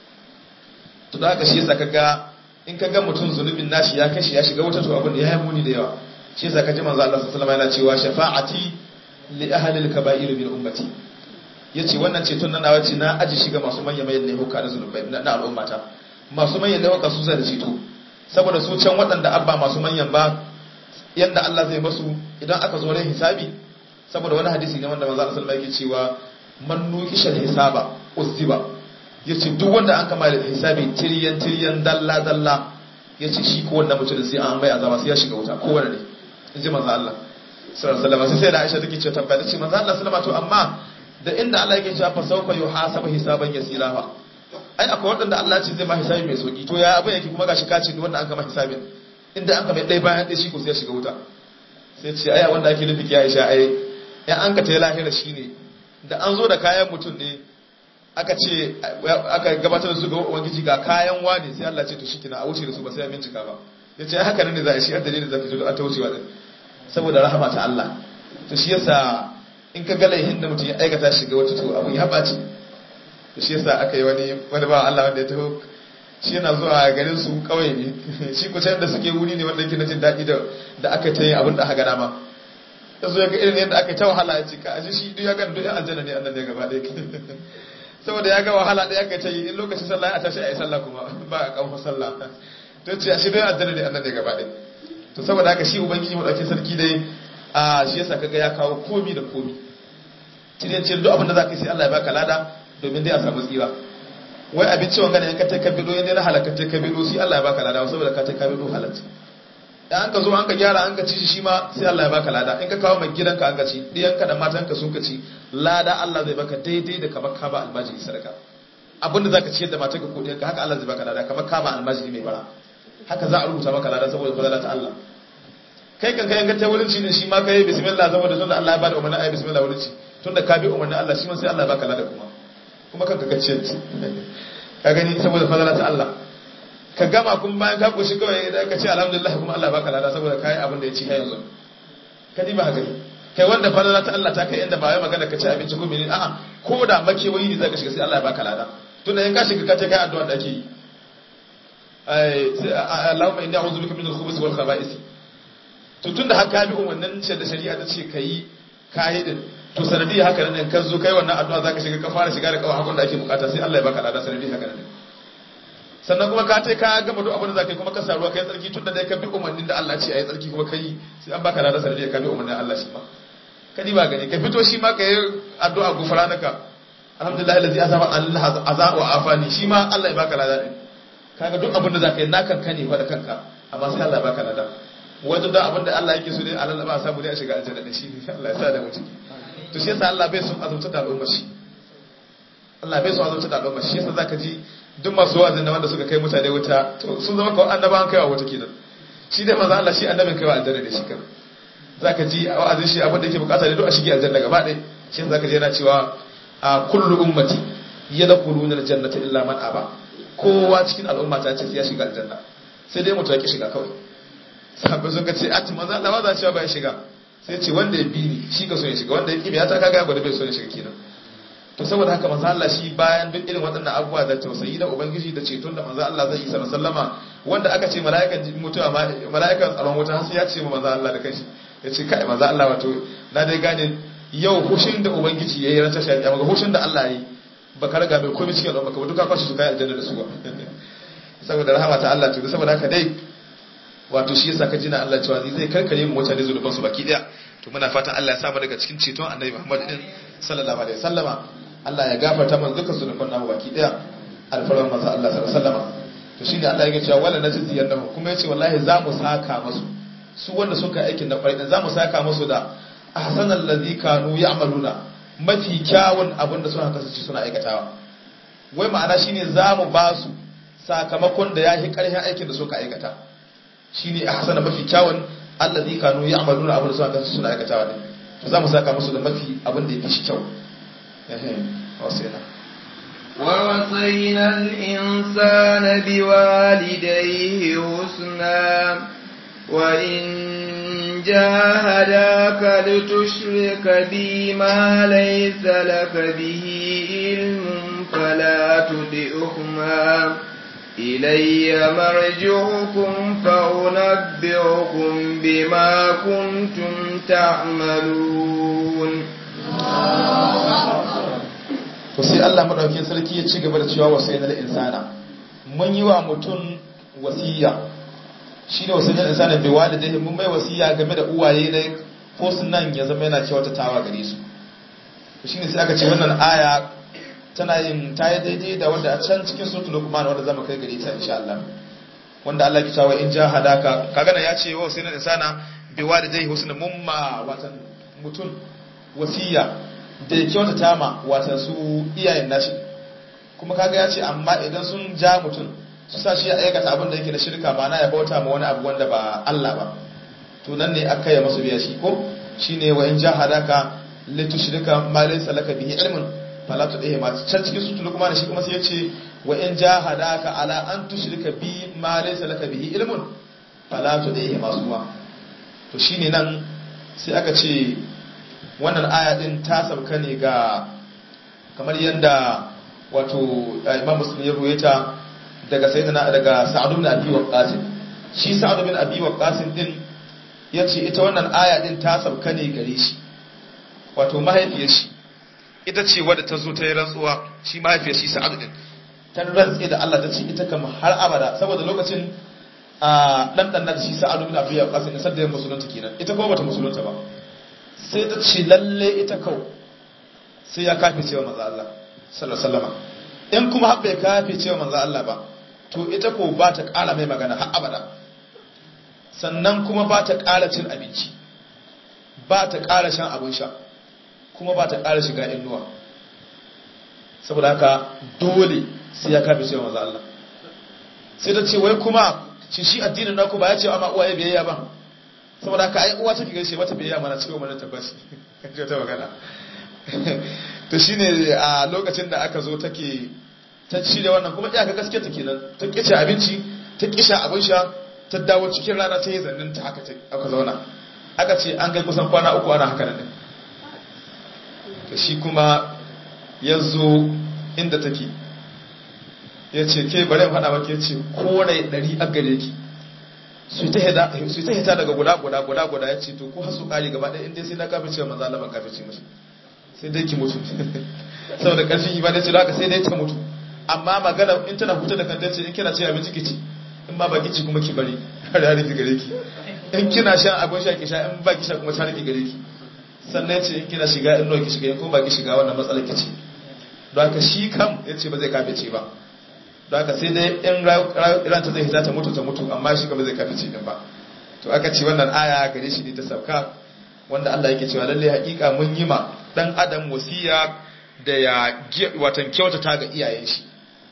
to da haka shi yasa kaga in kaga mutum zunubin nashi ya kashi ya shiga wata to abin da ya yi muni da yawa shi yasa kaji manzo Allah sallallahu alaihi wasallam yana cewa shafa'ati li ahli al-kaba'ir min ummati yace wannan ceton nan nawa ce na aji shiga masu manyan manyan laifuka na zunubai na al'ummata masu manyan laifuka su zai da ceto saboda su can waɗanda abba masu manyan ba yanda Allah zai masu idan aka zo ran hisabi saboda wani hadisi ne wanda manzo Allah sallallahu alaihi wasallam yake cewa man nukishal hisaba uzziba yace duk wanda an kama da hisabi tiryan tiryan dalla dalla yace shi ko wannan mutum sai an mai azaba sai ya shiga wuta ko wanda ne inji manzo Allah sallallahu alaihi wasallam sai da Aisha take cewa tabbata ce manzo Allah sallallahu alaihi wasallam to amma da inda Allah yake cewa fa sawfa yuhasabu hisaban yasira fa ai akwai wadanda Allah ce zai ma hisabi mai sauki to ya abin yake kuma gashi ka ce duk wanda an kama hisabin inda an kama dai bayan dai shi ko sai ya shiga wuta sai ce aya wanda ake nufi ki Aisha ai ya an ka ta lahira shine da an zo da kayan mutum ne aka ce aka gabatar da su ga ubangiji ga kayan wani sai Allah ce to shi kina a wuce da su ba sai ya bincika ba ya ce haka ne za a shi a dalilin zaki zo a ta wucewa din saboda rahama ta Allah to shi yasa in ka ga laihin da mutum ya aikata shi ga wata to abun ya baci to shi yasa aka yi wani wani ba Allah wanda ya taho shi yana zuwa garin su kawai ne shi ku da suke wuri ne wanda yake na jin daɗi da aka ta yi abin da aka gana ma yanzu ya ga irin yadda aka ta wahala ya ce ka ashe shi duk ya gani duk yan aljanna ne annan ne gaba ɗaya saboda ya ga wahala ɗaya aka ta yi in lokacin sallah a tashi a yi sallah kuma ba a ƙarfa sallah to ce ashe dai aljanna ne annan ne gaba ɗaya to saboda haka shi ubangiji mu dauke sarki dai a shi yasa kaga ya kawo komi da komi cikin cin duk abin da zaka yi sai Allah ya baka lada domin dai a samu tsira wai abinci wanga ne in ka ta kabido in na halaka ta kabido sai Allah ya baka lada saboda ka ta kabido halatta dan an ka zo an ka gyara an ka ci shi ma sai Allah ya baka lada in ka kawo mai gidanka an ka ci diyanka da matanka sun ka ci lada Allah zai baka daidai da kamar ka ba almajiri sadaka abin da zaka ciyar da matanka ko diyanka haka Allah zai baka lada kamar ka ba almajiri mai bara haka za a rubuta maka lada saboda fadala ta Allah kai kan kai ga ta wurin ci ne shi ma kai bismillah saboda tunda Allah ya bada umarni ayi bismillah wurin ci tunda ka bi umarnin Allah shi ma sai Allah ya baka lada kuma kuma kanka ga ciyar ka gani saboda fadala ta Allah ka gama kun bayan ka koshi kawai idan ka ce alhamdulillah kuma Allah baka lada saboda kai abin da ya ci har yanzu ka ba gani kai wanda fadala ta Allah ta kai inda ba wai magana ka ci abinci ko menene a'a ko da makewayi ne zaka shiga sai Allah ya baka lada tunda in ka shiga ka ce kai addu'a da ake yi Allahumma inni a'udhu bika min al-khubuthi wal khaba'ith to tunda har ka bi umarnin da shari'a ta ce kai kai din to sanadiyya haka nan kan zo kai wannan addu'a zaka shiga ka fara shiga da kawai hakun da ake bukata sai Allah ya baka lada sanadiyya haka nan sannan kuma ka tai ka gama duk abin da zaka yi kuma ka saruwa kai tsarki tunda dai ka bi umarnin da Allah ce ayi tsarki kuma kai sai an baka lada sanadiyya ka bi umarnin Allah shi ma kadi ba gani ka fito shi ma ka yi addu'a gufranaka alhamdulillah allazi azaba Allah azaba wa afani shi ma Allah ya baka lada din kaga duk abin da zaka yi nakan ka ne fa da kanka amma sai Allah ya baka lada wajen da abin da Allah yake so dai Allah ba samu dai a shiga aljanna da shi Allah ya sa da mu ciki to shi yasa Allah bai son azumta da al'umma shi Allah bai son azumta da al'umma shi yasa zaka ji duk masu wa'azin da wanda suka kai mutane wuta to sun zama kawai annabawan kaiwa wuta kenan shi dai manzo Allah shi annabin kaiwa aljanna da shi kan zaka ji wa'azin shi abin da yake bukata ne duk a shige aljanna gaba ɗaya shi yasa zaka ji yana cewa a kullu ummati yadkhuluna aljannata illa man aba kowa cikin al'umma ta ce sai ya shiga aljanna sai dai mutu ya ki shiga kawai sahabbai sun ka ce a manzo Allah ba za cewa ba ya shiga sai ce wanda ya bi ni shi ka so ya shiga wanda ya kibi ya ta kaga gwada bai so ya shiga kenan to saboda haka manzo Allah shi bayan duk irin waɗannan abubuwa da tausayi da ubangiji da ceton da manzo Allah zai yi sallallahu sallama wanda aka ce mala'ikan mutuwa mala'ikan tsaron wuta sai ya ce ma manzo Allah da kanshi ya ce kai manzo Allah wato na dai gane yau hushin da ubangiji yayi ran tashi ya maga hushin da Allah yayi baka raga mai komai cikin al'umma ka duka kwashi su kai aljanna da su ba saboda rahama ta Allah to saboda haka dai wato shi yasa ka jina Allah cewa zai karkare mu mutane zunuban su baki daya to muna fatan Allah ya samu daga cikin ceton Annabi Muhammad din sallallahu alaihi wasallama Allah ya gafarta mana dukkan zunuban namu baki daya alfarman manzo Allah sallallahu alaihi wasallama to shine Allah yake cewa wala najzi yannahu kuma yace wallahi za mu saka musu su wanda suka aikin da kwarai za mu saka musu da ahsanal ladhi kanu ya'maluna mafi kyawun abin da suna kasance suna aikatawa wai ma'ana shine za mu ba su sakamakon da ya yi ƙarfin aikin da suka aikata shine ahsana mafi kyawun allazi kanu ya'maluna abin da suka kasance suna aikatawa ne to za mu saka musu da mafi abin da yake shi kyau ehe wasina ووصينا الإنسان بوالديه حسنا وإن جاهداك لتشرك بي ما ليس لك به علم فلا تطئهما إلي مرجعكم فأنبئكم بما كنتم تعملون to sai Allah madaukakin sarki ya ci gaba da cewa wasayyana lil insana mun yi wa mutum wasiya shine wasayyana lil insana bi walidayhi mun mai wasiya game da uwaye ne ko sunan ya zama yana kyautatawa gare su to shine sai aka ce wannan aya tana yin ta yi daidai da wanda a can cikin suratul luqman wanda zamu kai gare ta insha Allah wanda Allah ya cewa in jahadaka kaga nan ya ce wa wasayyana lil insana bi walidayhi husna mumma watan mutum wasiya da ya kyautata ma wata su iyayen nashi kuma kaga ya ce amma idan sun ja mutum su sa shi ya aikata abin da yake da shirka ba na ya bauta ma wani abu wanda ba Allah ba to nan ne aka yi masu biya shi ko shine wa in jahadaka litushrika ma laysa laka bihi ilmun fala tudhihi ma can cikin sutul kuma shi kuma sai ya ce wa in jahadaka ala an tushrika bi ma laysa laka bihi ilmun fala tudhihi ma suwa to shine nan sai aka ce wannan aya din ta sauka ne ga kamar yadda wato imam muslim ya ruwaita daga sayyidina daga sa'ad ibn abi waqqas shi sa'ad ibn abi waqqas din yace ita wannan aya din ta sauka ne gare shi wato mahaifiyar shi ita ce wadda ta zo ta yi rantsuwa shi mahaifiyar shi sa'ad din ta rantsi da Allah ta ce ita kam har abada saboda lokacin a dan dan da shi sa'adu bin abi waqas ne sadda musulunta kenan ita kuma bata musulunta ba sai ta ce lalle ita kau sai ya kafe cewa manzo Allah sallallahu alaihi wasallam in kuma har bai kafe cewa manzo Allah ba to ita ko ba ta ƙara mai magana har abada sannan kuma ba ta ƙara cin abinci ba ta ƙara shan abin sha kuma ba ta ƙara shiga inuwa saboda haka dole sai ya kafe cewa manzo Allah sai ta ce wai kuma shi shi addinin naku ba ya ce amma uwaye biyayya ba saboda haka ai uwa take gaishe mata biyayya mana cewa mana tabbas kaje ta magana to shine a lokacin da aka zo take ta ci da wannan kuma iyaka gaske ta kenan ta kice abinci ta kisha abin sha ta dawo cikin rana ta yi zannin ta haka aka zauna aka ce an kai kusan kwana uku ana haka nan to shi kuma ya zo inda take ya ce ke bari in faɗa maka ya ce kore ɗari a gare ki su ta hita daga guda guda guda guda ya ce to ko hasu ƙari gaba ɗaya inda sai na kafin cewa manzo Allah ban kafin ce mashi sai dai ki mutu saboda ƙarfin ibada ce haka sai dai ta mutu amma magana in tana huta da kanta ce in kina ce abinci ki ci in ba baki ci kuma ki bari har ya rufe gare ki in kina shan abin sha ki sha in ba ki sha kuma ta rufe gare ki sannan ce in kina shiga in nawa ki shiga in kuma ba ki shiga wannan matsalar ki ce don haka shi kam ya ce ba zai kafe ce ba don haka sai dai in ran ta zai hita ta mutu ta mutu amma shi ba zai kafe ce din ba to aka ce wannan aya gare shi ne ta sauka wanda Allah yake cewa lalle hakika mun yi ma dan adam wasiya da ya watan kyautata ga iyayen shi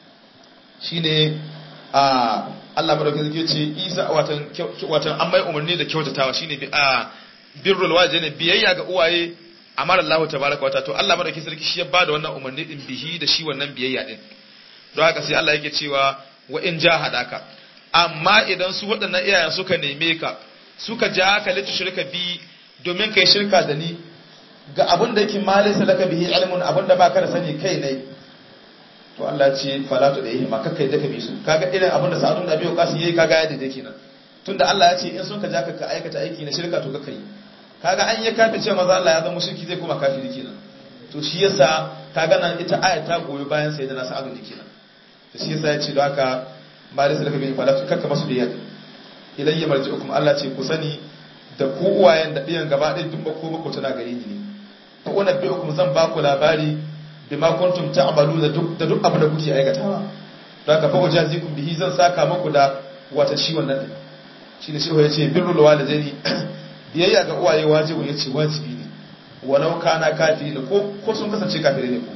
shine a Allah madaukakin sarki ce Isa watan watan an mai umarni da kyautatawa shine bi a birrul walidaini biyayya ga uwaye amara Allah tabaraka wata to Allah madaukakin sarki shi ya bada wannan umarni din bihi da shi wannan biyayya din don haka sai Allah yake cewa wa in jahadaka amma idan su waɗannan iyayen suka neme ka suka ja ka litu shirka bi domin kai shirka da ni ga abin da yake malisa laka bihi ilmun abin da baka da sani kai ne to Allah ce fala tu dai ma kakkai da ka bi su kaga irin abin da sa'adun da biyo kasu yayi kaga yadda take nan tunda Allah ya ce in sun ka ja ka ka aikata aiki na shirka to kakkai kaga an yi kafin ce maza Allah ya zama shirki zai koma kafiri kenan to shi yasa kaga nan ita aya ta goyi bayan sai da na sa'adun kenan to shi yasa ya ce don haka malisa laka bihi fala tu kakka masu biyar ilayya marji'ukum Allah ce ku sani da ku uwayen da ɗiyan gaba ɗaya duk ko mako tana gare ni ne fa unabbi'ukum zan ba ku labari bima kuntum ta'malu da duk da duk abin da kuke aikatawa don haka fa ujazikum bihi zan saka muku da wata shi wannan din shine shi yace birrul walidaini biyayya ga uwaye wajibi yace wajibi ne walau kana kafiri ne ko ko sun kasance kafiri ne ko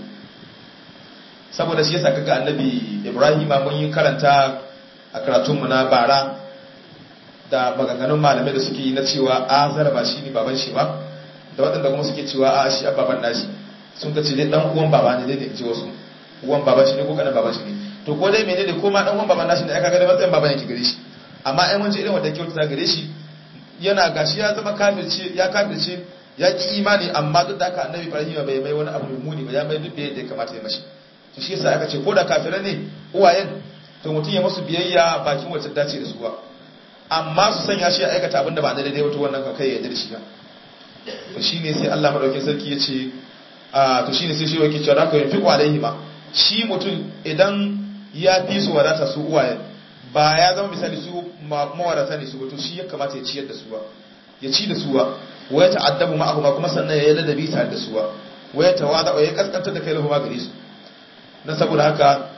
saboda shi yasa kaga annabi Ibrahima mun yi karanta a karatunmu na bara da maganganun malamai da suke yi na cewa azar ba shi ne baban shi ba da waɗanda kuma suke cewa a shi a baban nashi sun ka ce dai dan uwan baba ne dai da ce wasu uwan baban shi ne ko kanan baban shi ne to ko dai menene ko ma dan uwan baban nashi ne aka ga da matsayin baban yake gare shi amma ai mun ce irin wanda kyauta gare shi yana gashi ya zama kafirce ya kafirce ya ki imani amma duk da haka annabi Ibrahim bai mai wani abu mai muni ba ya mai duk da ya kamata ya mashi to shi yasa aka ce ko da kafirai ne uwayen to mutum ya masu biyayya bakin wacce dace da su ba amma su sanya shi ya aikata abinda ba daidai wato wannan kan kai ya yarda da shi ba to shine sai Allah madaukakin sarki ya ce a to shine sai shi yake cewa haka yin fiqu alaihi ma shi mutum idan ya fi su wadata su uwaye ba ya zama misali su mawadata ne su to shi ya kamata ya ciyar da su ba ya ci da su ba wa ya ta'addabu ma'ahu ma kuma sannan ya yi ladabi tare da su ba wa ya tawada wa ya kaskantar da kai lahu ma gare su na saboda haka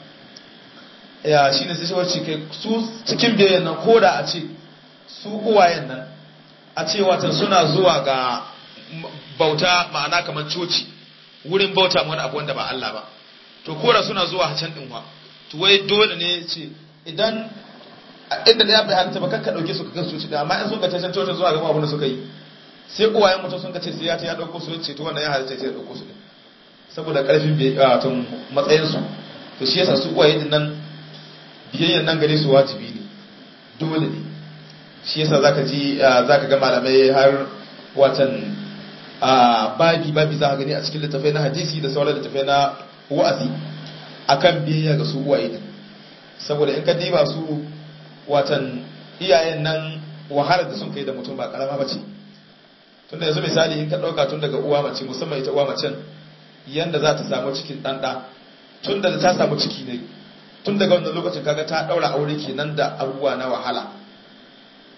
ya shine sai shi wacce kai su cikin biyayyan nan koda a ce su uwayen nan a ce watan suna zuwa ga bauta ma'ana kamar coci wurin bauta wani abu wanda ba Allah ba to kora suna zuwa can din wa to wai dole ne ce idan inda da ya bai halitta ba kakka dauke su ka coci da amma in sun ka can coci zuwa ga abin da suka yi sai uwayen mutum sun ka ce sai ya ta ya dauko su ce to wannan ya halitta sai ya dauko su din saboda karfin tun matsayin su to shi yasa su uwaye din nan biyayyan nan gare su wajibi ne dole ne shi yasa zaka ji zaka ga malamai har watan babi babi za ka gani a cikin littafai na hadisi da sauran littafai na wa'azi akan biyayya ga su uwaye din saboda in ka diba su watan iyayen nan wahalar da sun kai da mutum ba karama bace tunda yanzu misali in ka dauka tun daga uwa mace musamman ita uwa macen yanda za ta samu cikin ɗanɗa tun da ta samu ciki ne tun daga wannan lokacin kaga ta ɗaura aure kenan da abubuwa na wahala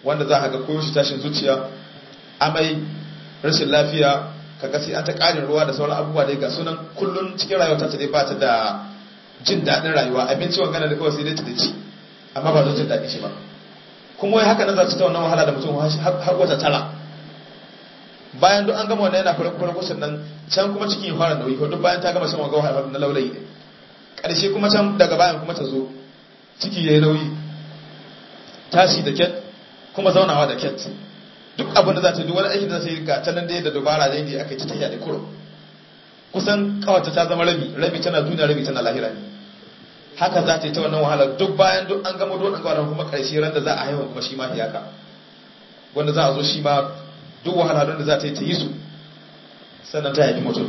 wanda za ka ga koyo shi tashin zuciya amai rashin lafiya ka ga sai an ta ƙarin ruwa da sauran abubuwa da ga sunan kullun cikin rayuwa ta dai ba ta da jin daɗin rayuwa abinci wangana da kawai sai dai ta da ci amma ba zan jin daɗin shi ba kuma wai haka nan za su ta wannan wahala da mutum har wata tara bayan duk an gama wannan yana farko kusan nan can kuma cikin ya fara nauyi ko duk bayan ta gama shan wanga wahala na laulayi ne ƙarshe kuma can daga bayan kuma ta zo ciki ya yi nauyi tashi da ket kuma zaunawa da ket duk abin da za ta duk wani aikin da za ta yi ga ta nan da dubara da yadda aka yi ta tafiya da kuro kusan kawata ta zama rabi rabi tana duniya rabi tana lahira ne haka za ta yi ta wannan wahala duk bayan duk an gama duk an gama kuma ƙarshe ran da za a haihu kuma shi ma hiyaka wanda za a zo shi ma duk wahala da za ta yi ta yi su sannan ta haifi mutum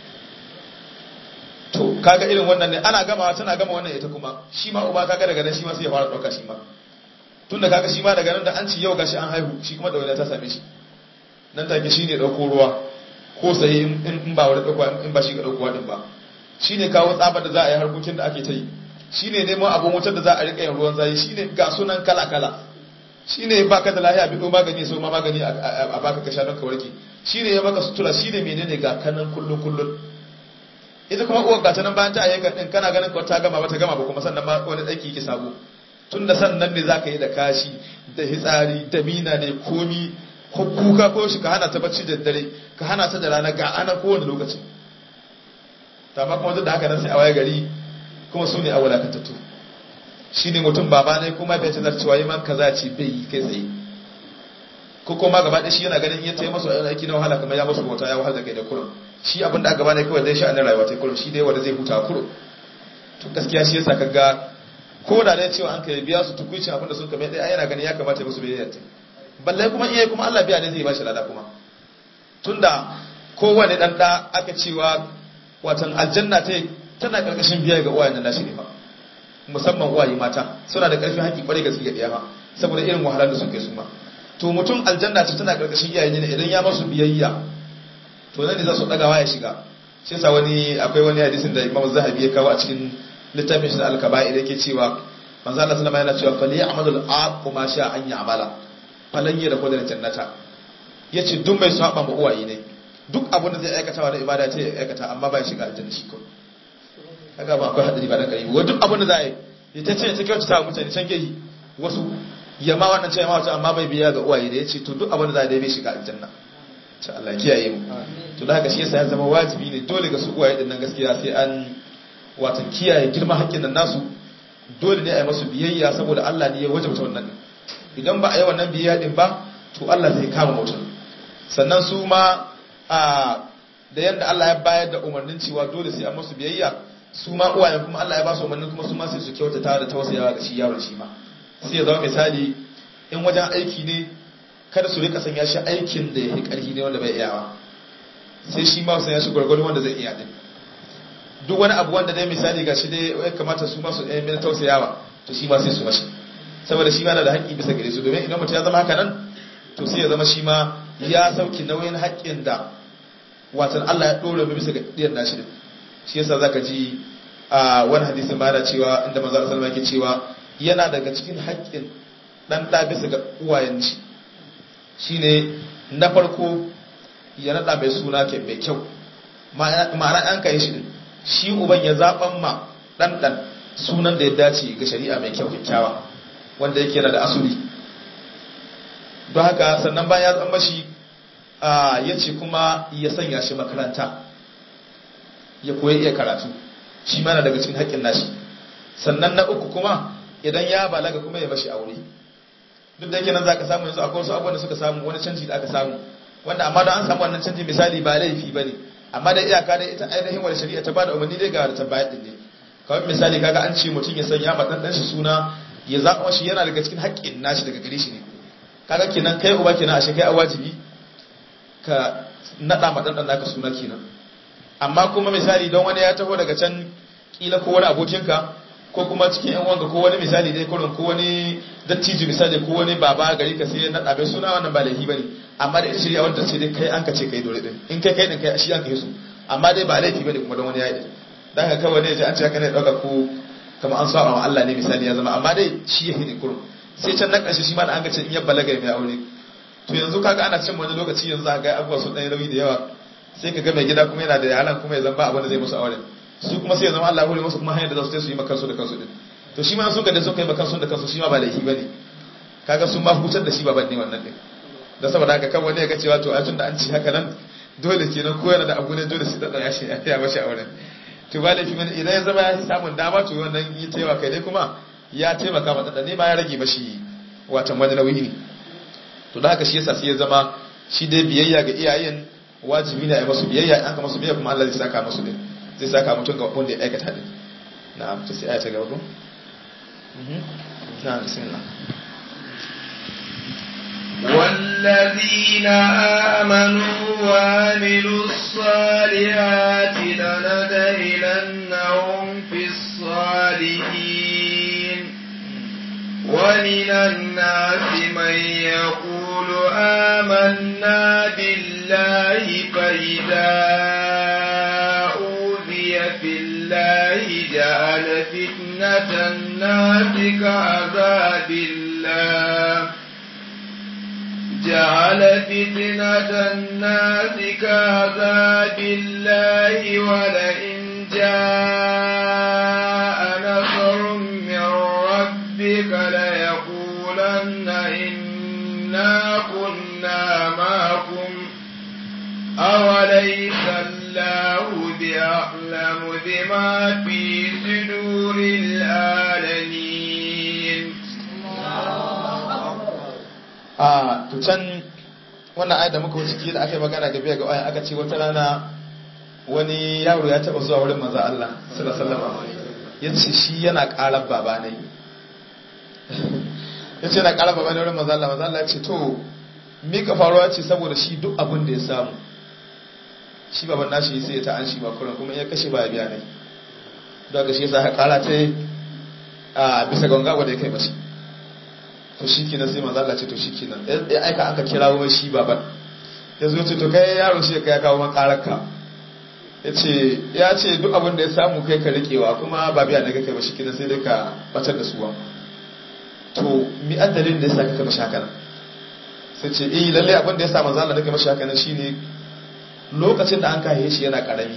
to kaga irin wannan ne ana gama tana gama wannan ita kuma shi ma uba kaga daga nan shi ma sai ya fara ɗauka shi ma tun da kaga shi ma daga nan da an ci yau gashi an haihu shi kuma ɗaure ta same shi nan take shi ne ɗauko ruwa ko sai in ba wani ɗauka in ba shi ga ɗaukowa ɗin ba shi ne kawo tsabar da za a yi harkokin da ake ta yi shi ne neman abin wutar da za a riƙa yin ruwan zayi shi ne ga sunan kala-kala shi ne ba ka da lahiya biɗo magani so ma magani a baka ka sha don ka warke shi ne ya maka sutura shi ne menene ga kanan kullum kullum ita kuma uwar gata nan bayan ta ayyuka din kana ganin ko ta gama ba ta gama ba kuma sannan ma wani ɗaki yake sabo tun da sannan ne za ka yi da kashi da hitsari da mina ne komi ko kuka ko shi ka hana ta bacci da dare ka hana ta da rana ga ana kowane lokaci ta ma kuma duk da haka nan sai a waye gari kuma su ne a wadatattu shi ne mutum baba ne kuma bai tana cewa yi man kaza ce bai yi kai tsaye ko kuma gaba ɗaya shi yana ganin iya ta yi masu aiki na wahala kamar ya masu bauta ya wahala da kai da kurum shi abin da aka bane kawai zai sha'anin rayuwa ta kurum shi dai wanda zai huta kurum to gaskiya shi yasa kaga ko da dai cewa an kai biya su tukuici abin da sun kame ɗaya yana ganin ya kamata ya musu biyayya ta balle kuma iya kuma Allah biya ne zai bashi lada kuma tunda kowane dan da aka cewa watan aljanna ta tana karkashin biya ga uwayen nashi ne fa musamman uwaye mata suna da karfin haƙi kwarai gaske ga ɗaya ma saboda irin wahalar da suke su ma to mutum aljanna ce tana karkashin iyaye ne idan ya masu biyayya to nan ne za su dagawa ya shiga shi yasa wani akwai wani hadisin da Imam Zahabi ya kawo a cikin littafin shi da Al-Kaba'i da yake cewa manzo Allah sallama yana cewa fali ya'malul aqu ma sha an ya'mala falan ya da kodar jannata yace duk mai saba ma uwaye ne duk abin da zai aikata wa ibada ce ya aikata amma ba ya shiga aljanna shi ko kaga ba akwai hadari ba dan karibi duk abin da za a yi ita ce ta kyautata wa mutane can gehi wasu yamma wannan ce yamma wata amma bai biya ga uwaye da yace to duk abin da za a yi bai shiga aljanna ta Allah kiyaye mu to da haka shi yasa ya zama wajibi ne dole ga su uwaye din nan gaskiya sai an watan kiyaye girman haƙƙin nan nasu dole ne a yi masu biyayya saboda Allah ne ya wajabta wannan idan ba a yi wannan biyayya din ba to Allah zai kama mutum sannan su ma a da yadda Allah ya bayar da umarnin cewa dole sai an masu biyayya su ma uwayen kuma Allah ya ba su umarnin kuma su ma sai su kyautata da tausayawa ga shi yaron shi ma sai ya zama misali in wajen aiki ne kada su rika sanya shi aikin da ya yi ƙarfi ne wanda bai iyawa sai shi ma sanya shi gwargwado wanda zai iya din duk wani abu wanda dai misali ga shi dai ya kamata su ma su ɗaya mai tausayawa to shi ma sai su mashi saboda shi ma na da haƙƙi bisa gare su domin idan mutum ya zama haka nan to sai ya zama shi ma ya sauki nauyin haƙƙin da watan Allah ya ɗora mai bisa ga ɗiyar nashi din shi yasa zaka ji a wani hadisin ma yana cewa inda manzo Allah sallallahu alaihi cewa yana daga cikin haƙƙin dan da bisa ga uwayen shi shine na farko ya nada mai suna ke mai kyau ma'ana an kai shi din shi uban ya zaban ma dan dan sunan da ya dace ga shari'a mai kyau kyakkyawa wanda yake yana da asuli don haka sannan bayan ya zama shi ya ce kuma ya sanya shi makaranta ya koyi iya karatu shi mana daga cikin haƙƙin nashi sannan na uku kuma idan ya balaga kuma ya mashi aure duk da yake nan za ka samu yanzu akwai wasu abubuwan da suka samu wani canji da aka samu wanda amma don an samu wannan canji misali ba laifi ba ne amma da iyaka da ita ainihin wani shari'a ta ba da umarni dai ga da ta bayar din ne kawai misali kaga an ce mutum ya sanya ma ɗan shi suna ya zaɓa shi yana daga cikin haƙƙin nashi daga gare shi ne kaga kenan kai uba kenan ashe kai a wajibi ka naɗa ma ɗan naka suna kenan amma kuma misali don wani ya taho daga can kila ko wani abokinka ko kuma cikin yan wanga ko wani misali dai kurin ko wani dattijo misali ko wani baba gari ka sai na ɗabe suna wannan ba laifi bane amma da ita shirya wanda ce dai kai an ka ce kai dole din in kai kai din kai shi an kai su amma dai ba laifi bane kuma don wani ya yi dan ka kawai ne ji an ce haka ne dauka ko kamar an saba wa Allah ne misali ya zama amma dai shi yake ne kurum sai can na ƙarshe shi ma da an ga ce in ya balaga mai aure to yanzu kaga ana cin wani lokaci yanzu a ga abubuwa sun ɗan rauni da yawa sai ka ga mai gida kuma yana da yaran kuma ya zama ba abin da zai musu aure su kuma sai ya zama Allah hore musu kuma hanyar da za su su yi makansu da kansu din to shi ma sun ga da sun kai makansu da kansu shi ma ba laifi bane kaga sun ma hutar da shi baban ne wannan din da saboda haka kan wani ya ga cewa to a tun da an ci haka nan dole kenan ko yana da abu ne dole sai da ya shi ya mashi auren to ba laifi bane idan ya zama ya samun dama to wannan yi taimaka kai ne kuma ya taimaka mata da ne ma ya rage mashi watan wani nauyi ne to da haka shi yasa sai ya zama shi dai biyayya ga iyayen wajibi ne a masu biyayya an ka masu biyayya kuma Allah zai saka masu din zai saka mutum ga wanda ya aikata din na'am to sai aya ta gaba ko na'am bismillah والذين آمنوا وعملوا الصالحات لندخلنهم في الصالحين ومن الناس من يقول آمنا بالله فإذا أوذي في الله جعل فتنة الناس كعذاب الله جعل فتنة الناس كعذاب الله ولئن جاء نصر من ربك ليقولن إنا كنا معكم أوليس الله بأعلم بما في صدور العالمين a to can wannan ayat da muka wuce kila aka yi magana ga biya ga ayan aka ce wata rana wani yaro ya taba zuwa wurin manzo Allah sallallahu alaihi wasallam yace shi yana karar baba ne yace yana karar baba ne wurin manzo Allah manzo Allah ya ce to me ka faruwa ce saboda shi duk abin da ya samu shi baban nashi sai ya ta an shi ba kuran kuma ya kashe ba ya biya ne don ga shi yasa kara ta a bisa ga wanga da ya kai mashi to shi kenan sai manzo Allah ce to shi kenan ya aika aka kirawo mai shi baban ya zo ce to kai yaro shi kai ya kawo man kararka ya ce ya ce duk abin da ya samu kai ka rikewa kuma ba biya daga kai ba shi kenan sai dai ka batar da suwa to mi addalin da ya sa ka mashi haka sai ce eh lalle abin da ya sa manzo Allah nake mashi haka shine lokacin da an kaye shi yana karami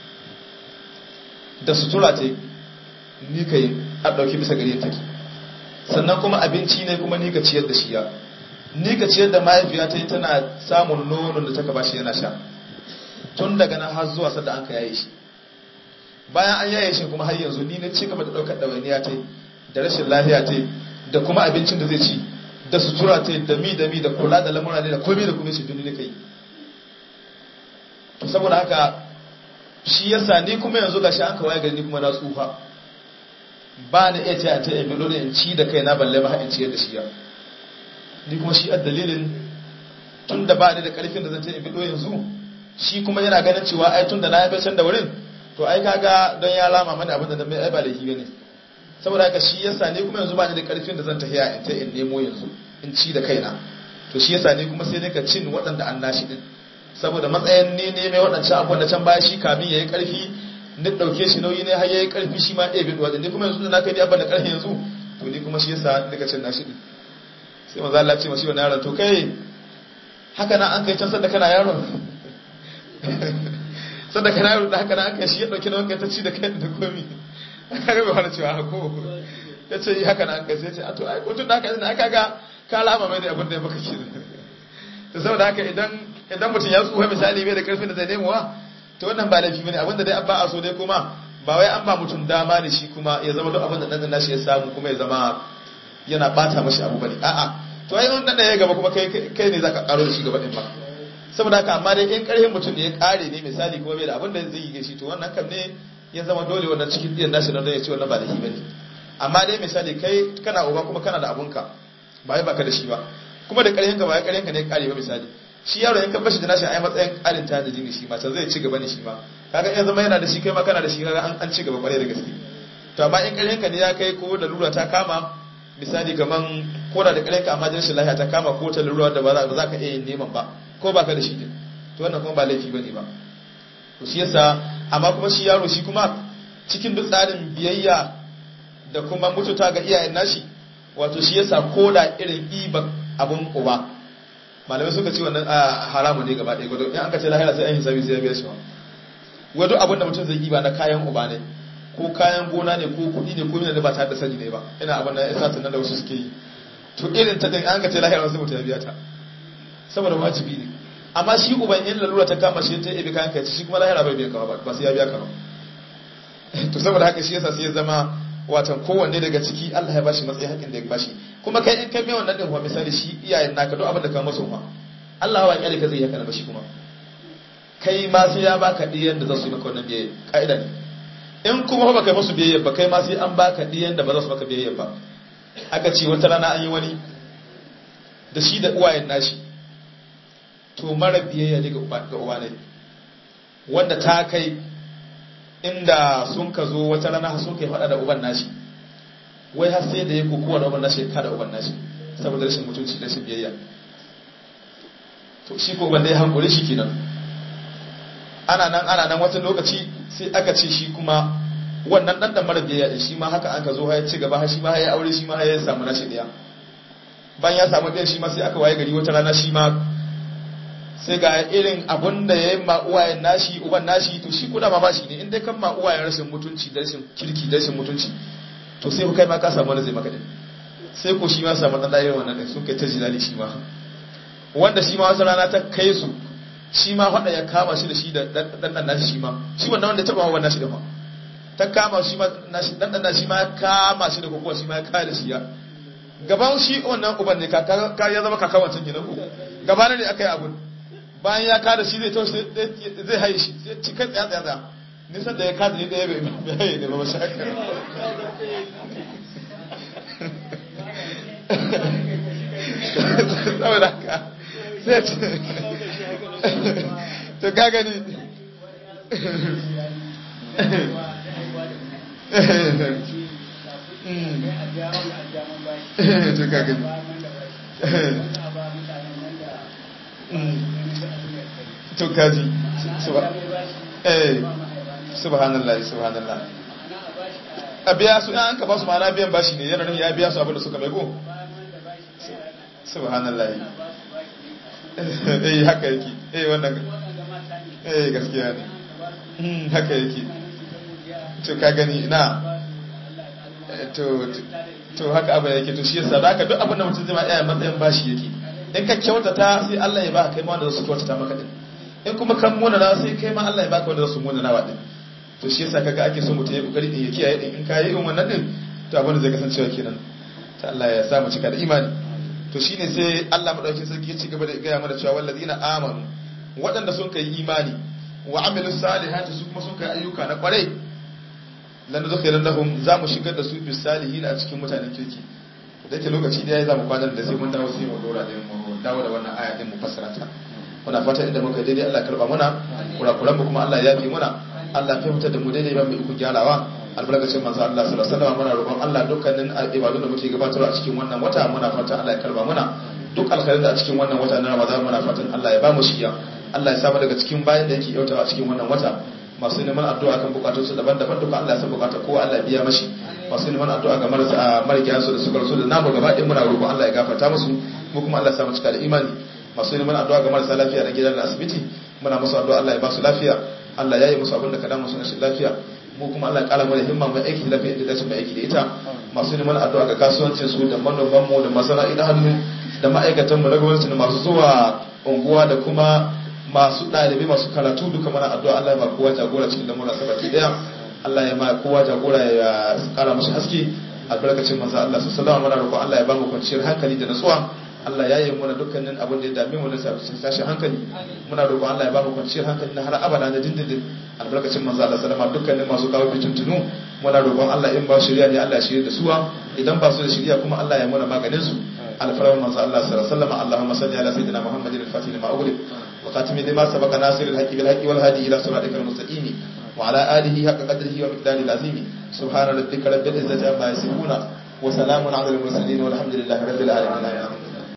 da sutura ce ni kai a dauki bisa gare take sannan kuma abinci ne kuma ni ka ciyar da shi ya ni ka ciyar da mahaifiya ta tana samun nonon da taka bashi yana sha tun daga nan har zuwa sadda an ka yaye shi bayan an yaye shi kuma har yanzu ni na ci gaba da daukar ɗawainiya ta da rashin lafiya ta da kuma abincin da zai ci da sutura ta da mi da mi da kula da lamura ne da komai da komai shi duni ne kai to saboda haka shi yasa ni kuma yanzu gashi an kawai gari ni kuma na tsufa ba ni iya ta ta yabi dole in ci da kai na balle ba in ciyar da shi ya ni kuma shi a dalilin tun da ba ni da karfin da zan ta yabi yanzu shi kuma yana ganin cewa ai tun da na yabe can da wurin to ai kaga don ya lama mani abin da na mai ai ba laifi bane saboda haka shi yasa ni kuma yanzu ba ni da karfin da zan tafiya in ta in nemo yanzu in ci da kaina to shi yasa ni kuma sai dai ka cin waɗanda an nashi din saboda matsayin ne ne mai waɗancan abubuwan da can baya shi kamin ya yi ƙarfi ni ɗauke shi nauyi ne har ya yi ƙarfi shi ma ɗaya bin wajen ni kuma yanzu da na kai ni abin da ƙarfi yanzu to ni kuma shi yasa nika cin nashi din sai maza Allah ce mashi wani yaron to kai haka na an kai can sanda kana yaron sanda kana yaron da haka na an kai shi ya ɗauki na wanka ta ci da kai da komi aka ga bai wani cewa hako ya ce haka na an kai sai ce a to ai ko tun da haka ne aka ga ka lama mai da abin da ya maka kenan to saboda haka idan idan mutum ya tsuha misali bai da karfin da zai nemowa to wannan ba laifi bane abinda dai an ba a so dai kuma ba wai an ba mutum dama ne shi kuma ya zama duk abin da dan nashi ya samu kuma ya zama yana bata mashi abu bane a'a to ai wannan ya gaba kuma kai kai ne zaka karo da shi gaba din ba saboda haka amma dai in karfin mutum ne ya kare ne misali kuma bai da abin da zai yi shi to wannan kam ne ya zama dole wannan cikin diyan nashi don ya ce wannan ba laifi bane amma dai misali kai kana uba kuma kana da abunka ba wai baka da shi ba kuma da karfin ka ba karfin ka ne kare ba misali shi yaro in ka bashi da nashi ai matsayin karin tajiri ne shi ma can zai ci gaba ne shi ma kaga in zama yana da shi kai ma kana da shi kaga an an ci gaba kwarai da gaske to amma in karfin ka ne ya kai ko da lura ta kama misali kaman ko da karfin ka amma jinsin lafiya ta kama ko ta lura da ba za ka iya yin neman ba ko baka da shi din to wannan kuma ba laifi bane ba to shi yasa amma kuma shi yaro shi kuma cikin duk tsarin biyayya da kuma mututa ga iyayen nashi wato shi yasa koda irin iba abun uba malamai suka ce wannan haramu ne gaba ɗaya gwadon in an ka ce lahira sai an hisabi sai ya biya shi wa wadu abin da mutum zai iba na kayan uba ne ko kayan gona ne ko kuɗi ne ko mina da ba tare da sani ne ba ina abin da ya sa tunan da wasu suke yi to irin ta din an ka ce lahira sai mutum ya biya ta saboda wajibi ne amma shi uban in lalura ta kama shi ta ibi kayan kai shi kuma lahira bai biya ka ba sai ya biya ka ba to saboda haka shi yasa sai ya zama watan kowanne daga ciki Allah ya bashi matsayin haƙin da ya bashi kuma kai in kai mai wannan din kuma misali shi iyayen naka duk abin da ka maso ma Allah wa kyale ka zai haka na bashi kuma kai ma sai ya baka diyan da za su yi maka wannan biyayya ka'ida ne in kuma ba kai musu biyayya ba kai ma sai an baka diyan da ba za su maka biyayya ba aka ce wata rana an yi wani da shi da uwayen nashi to mara biyayya ne ga uwa ne wanda ta kai inda sun ka zo wata rana sun kai faɗa da uban nashi wai har sai da ya kokowa da uban nashi ka da uban nashi saboda rashin mutunci rashin biyayya to shi ko uban da ya hankuri shi kenan ana nan ana nan wata lokaci sai aka ce shi kuma wannan dan da mara biyayya din shi ma haka aka zo ya ci gaba shi ma ya aure shi ma ya samu nashi daya bayan ya samu ɗaya shi ma sai aka waye gari wata rana shi ma sai ga irin abun da ya yi ma'uwayen nashi uban nashi to shi kuna ma bashi ne in dai kan ma'uwayen rashin mutunci da rashin kirki da rashin mutunci to sai kai ma ka samu wani zai maka din sai ko shi ma samu ɗan ɗaya wannan ɗin sun kai ta jilali shi ma wanda shi ma wata rana ta kai su shi ma faɗa ya kama shi da shi da ɗan ɗan nashi shi ma shi wannan wanda ya taɓa wannan nashi da ma ta kama shi ma nashi ɗan ɗan nashi ma ya kama shi da kokowa shi ma ya kare da shi ya gaban shi wannan uban ne ka ya zama kaka wancan kenan ko gaba ne aka yi abun bayan ya kada shi zai taushe zai haye shi sai ci kai tsaya tsaya tsaya nisan da ya kada ne ɗaya bai haye ne ba mashi haka saboda haka sai ci to ka gani to ka gani to kaji eh subhanallah subhanallah a biya su an ka ba su ma'ana biyan bashi ne yana nufin ya biya su abinda suka mai go subhanallah eh haka yake eh wannan eh gaskiya ne haka yake to ka gani na to to haka abu yake to shi yasa da haka duk abin da mutum zai ma iya matsayin bashi yake in ka kyautata sai Allah ya baka kai ma wanda za su kyautata maka din in kuma kan muna na sai kai ma Allah ya baka wanda za su muna nawa din to shi yasa kaga ake so mutum ya kokari din ya kiyaye din in ka yi irin wannan din to abin da zai kasancewa kenan ta Allah ya sa mu cika da imani to shine sai Allah madaukakin sarki ya ci gaba da gaya mana cewa wallazina amanu waɗanda sun kai imani wa amilu salihati su kuma sun kai ayyuka na kwarai lan nudkhilan lahum za mu shigar da su bis salihin a cikin mutanen kirki da ke lokaci da ya za mu kwanar da sai mun dawo sai mu dora da mu dawo da wannan aya din mu fassara ta muna fata inda muka daidai Allah karba muna kurakuran mu kuma Allah ya yafi muna Allah ya fitar da mu daidai ba mu iko gyarawa albarkacin manzo Allah sallallahu alaihi wasallam muna roƙon Allah dukkanin ibadun da muke gabatarwa a cikin wannan wata muna fata Allah ya karba muna duk alkhairin da a cikin wannan wata na Ramadan muna fatan Allah ya ba mu shiya Allah ya samu daga cikin bayan da yake yautawa a cikin wannan wata masu neman addu'a kan bukatunsu daban-daban duka Allah ya san bukatar kowa Allah ya biya mashi masu neman addu'a ga marasa marigayen su da suka rasu da namu gaba ɗaya muna roƙon Allah ya gafarta musu mu kuma Allah ya samu cika da imani masu neman addu'a ga marasa lafiya na gidan da asibiti muna musu addu'a Allah ya ba su lafiya Allah ya yi musu abin da ka damu su na shi lafiya mu kuma Allah ya kara mana himma mai aiki lafiya da dace mai aiki da ita masu neman addu'a ga kasuwancin su da manoman mu da masana'in hannu da ma'aikatan mu na gwamnati da masu zuwa unguwa da kuma masu ɗalibai masu karatu duka mana addu'a Allah ya ba kowa jagora cikin lamura sabaki daya Allah ya ma kowa jagora ya kara mashi haske albarkacin manzo Allah sallallahu alaihi wasallam Allah ya ba mu kwanciyar hankali da nutsuwa Allah ya yi muna dukkanin abin da ya dame mu da sashi hankali muna roƙon Allah ya ba mu kwanciyar hankali na har abada na dindindin albarkacin manzo Allah sallama dukkanin masu kawo fitintunu muna roƙon Allah in ba shirya ne Allah ya shirya da suwa idan ba su da shirya kuma Allah ya muna maganin su alfarman manzo Allah sallallahu alaihi wasallam Allahumma salli ala sayyidina Muhammadin al-fatih lima ughliq wa khatimi lima sabaqa nasir al-haqqi bil haqqi wal hadi ila siratikal mustaqim wa ala alihi haqqa qadrihi wa miqdarihi al-azim subhana rabbika rabbil izzati amma yasifun wa salamun ala al-mursalin walhamdulillahi rabbil alamin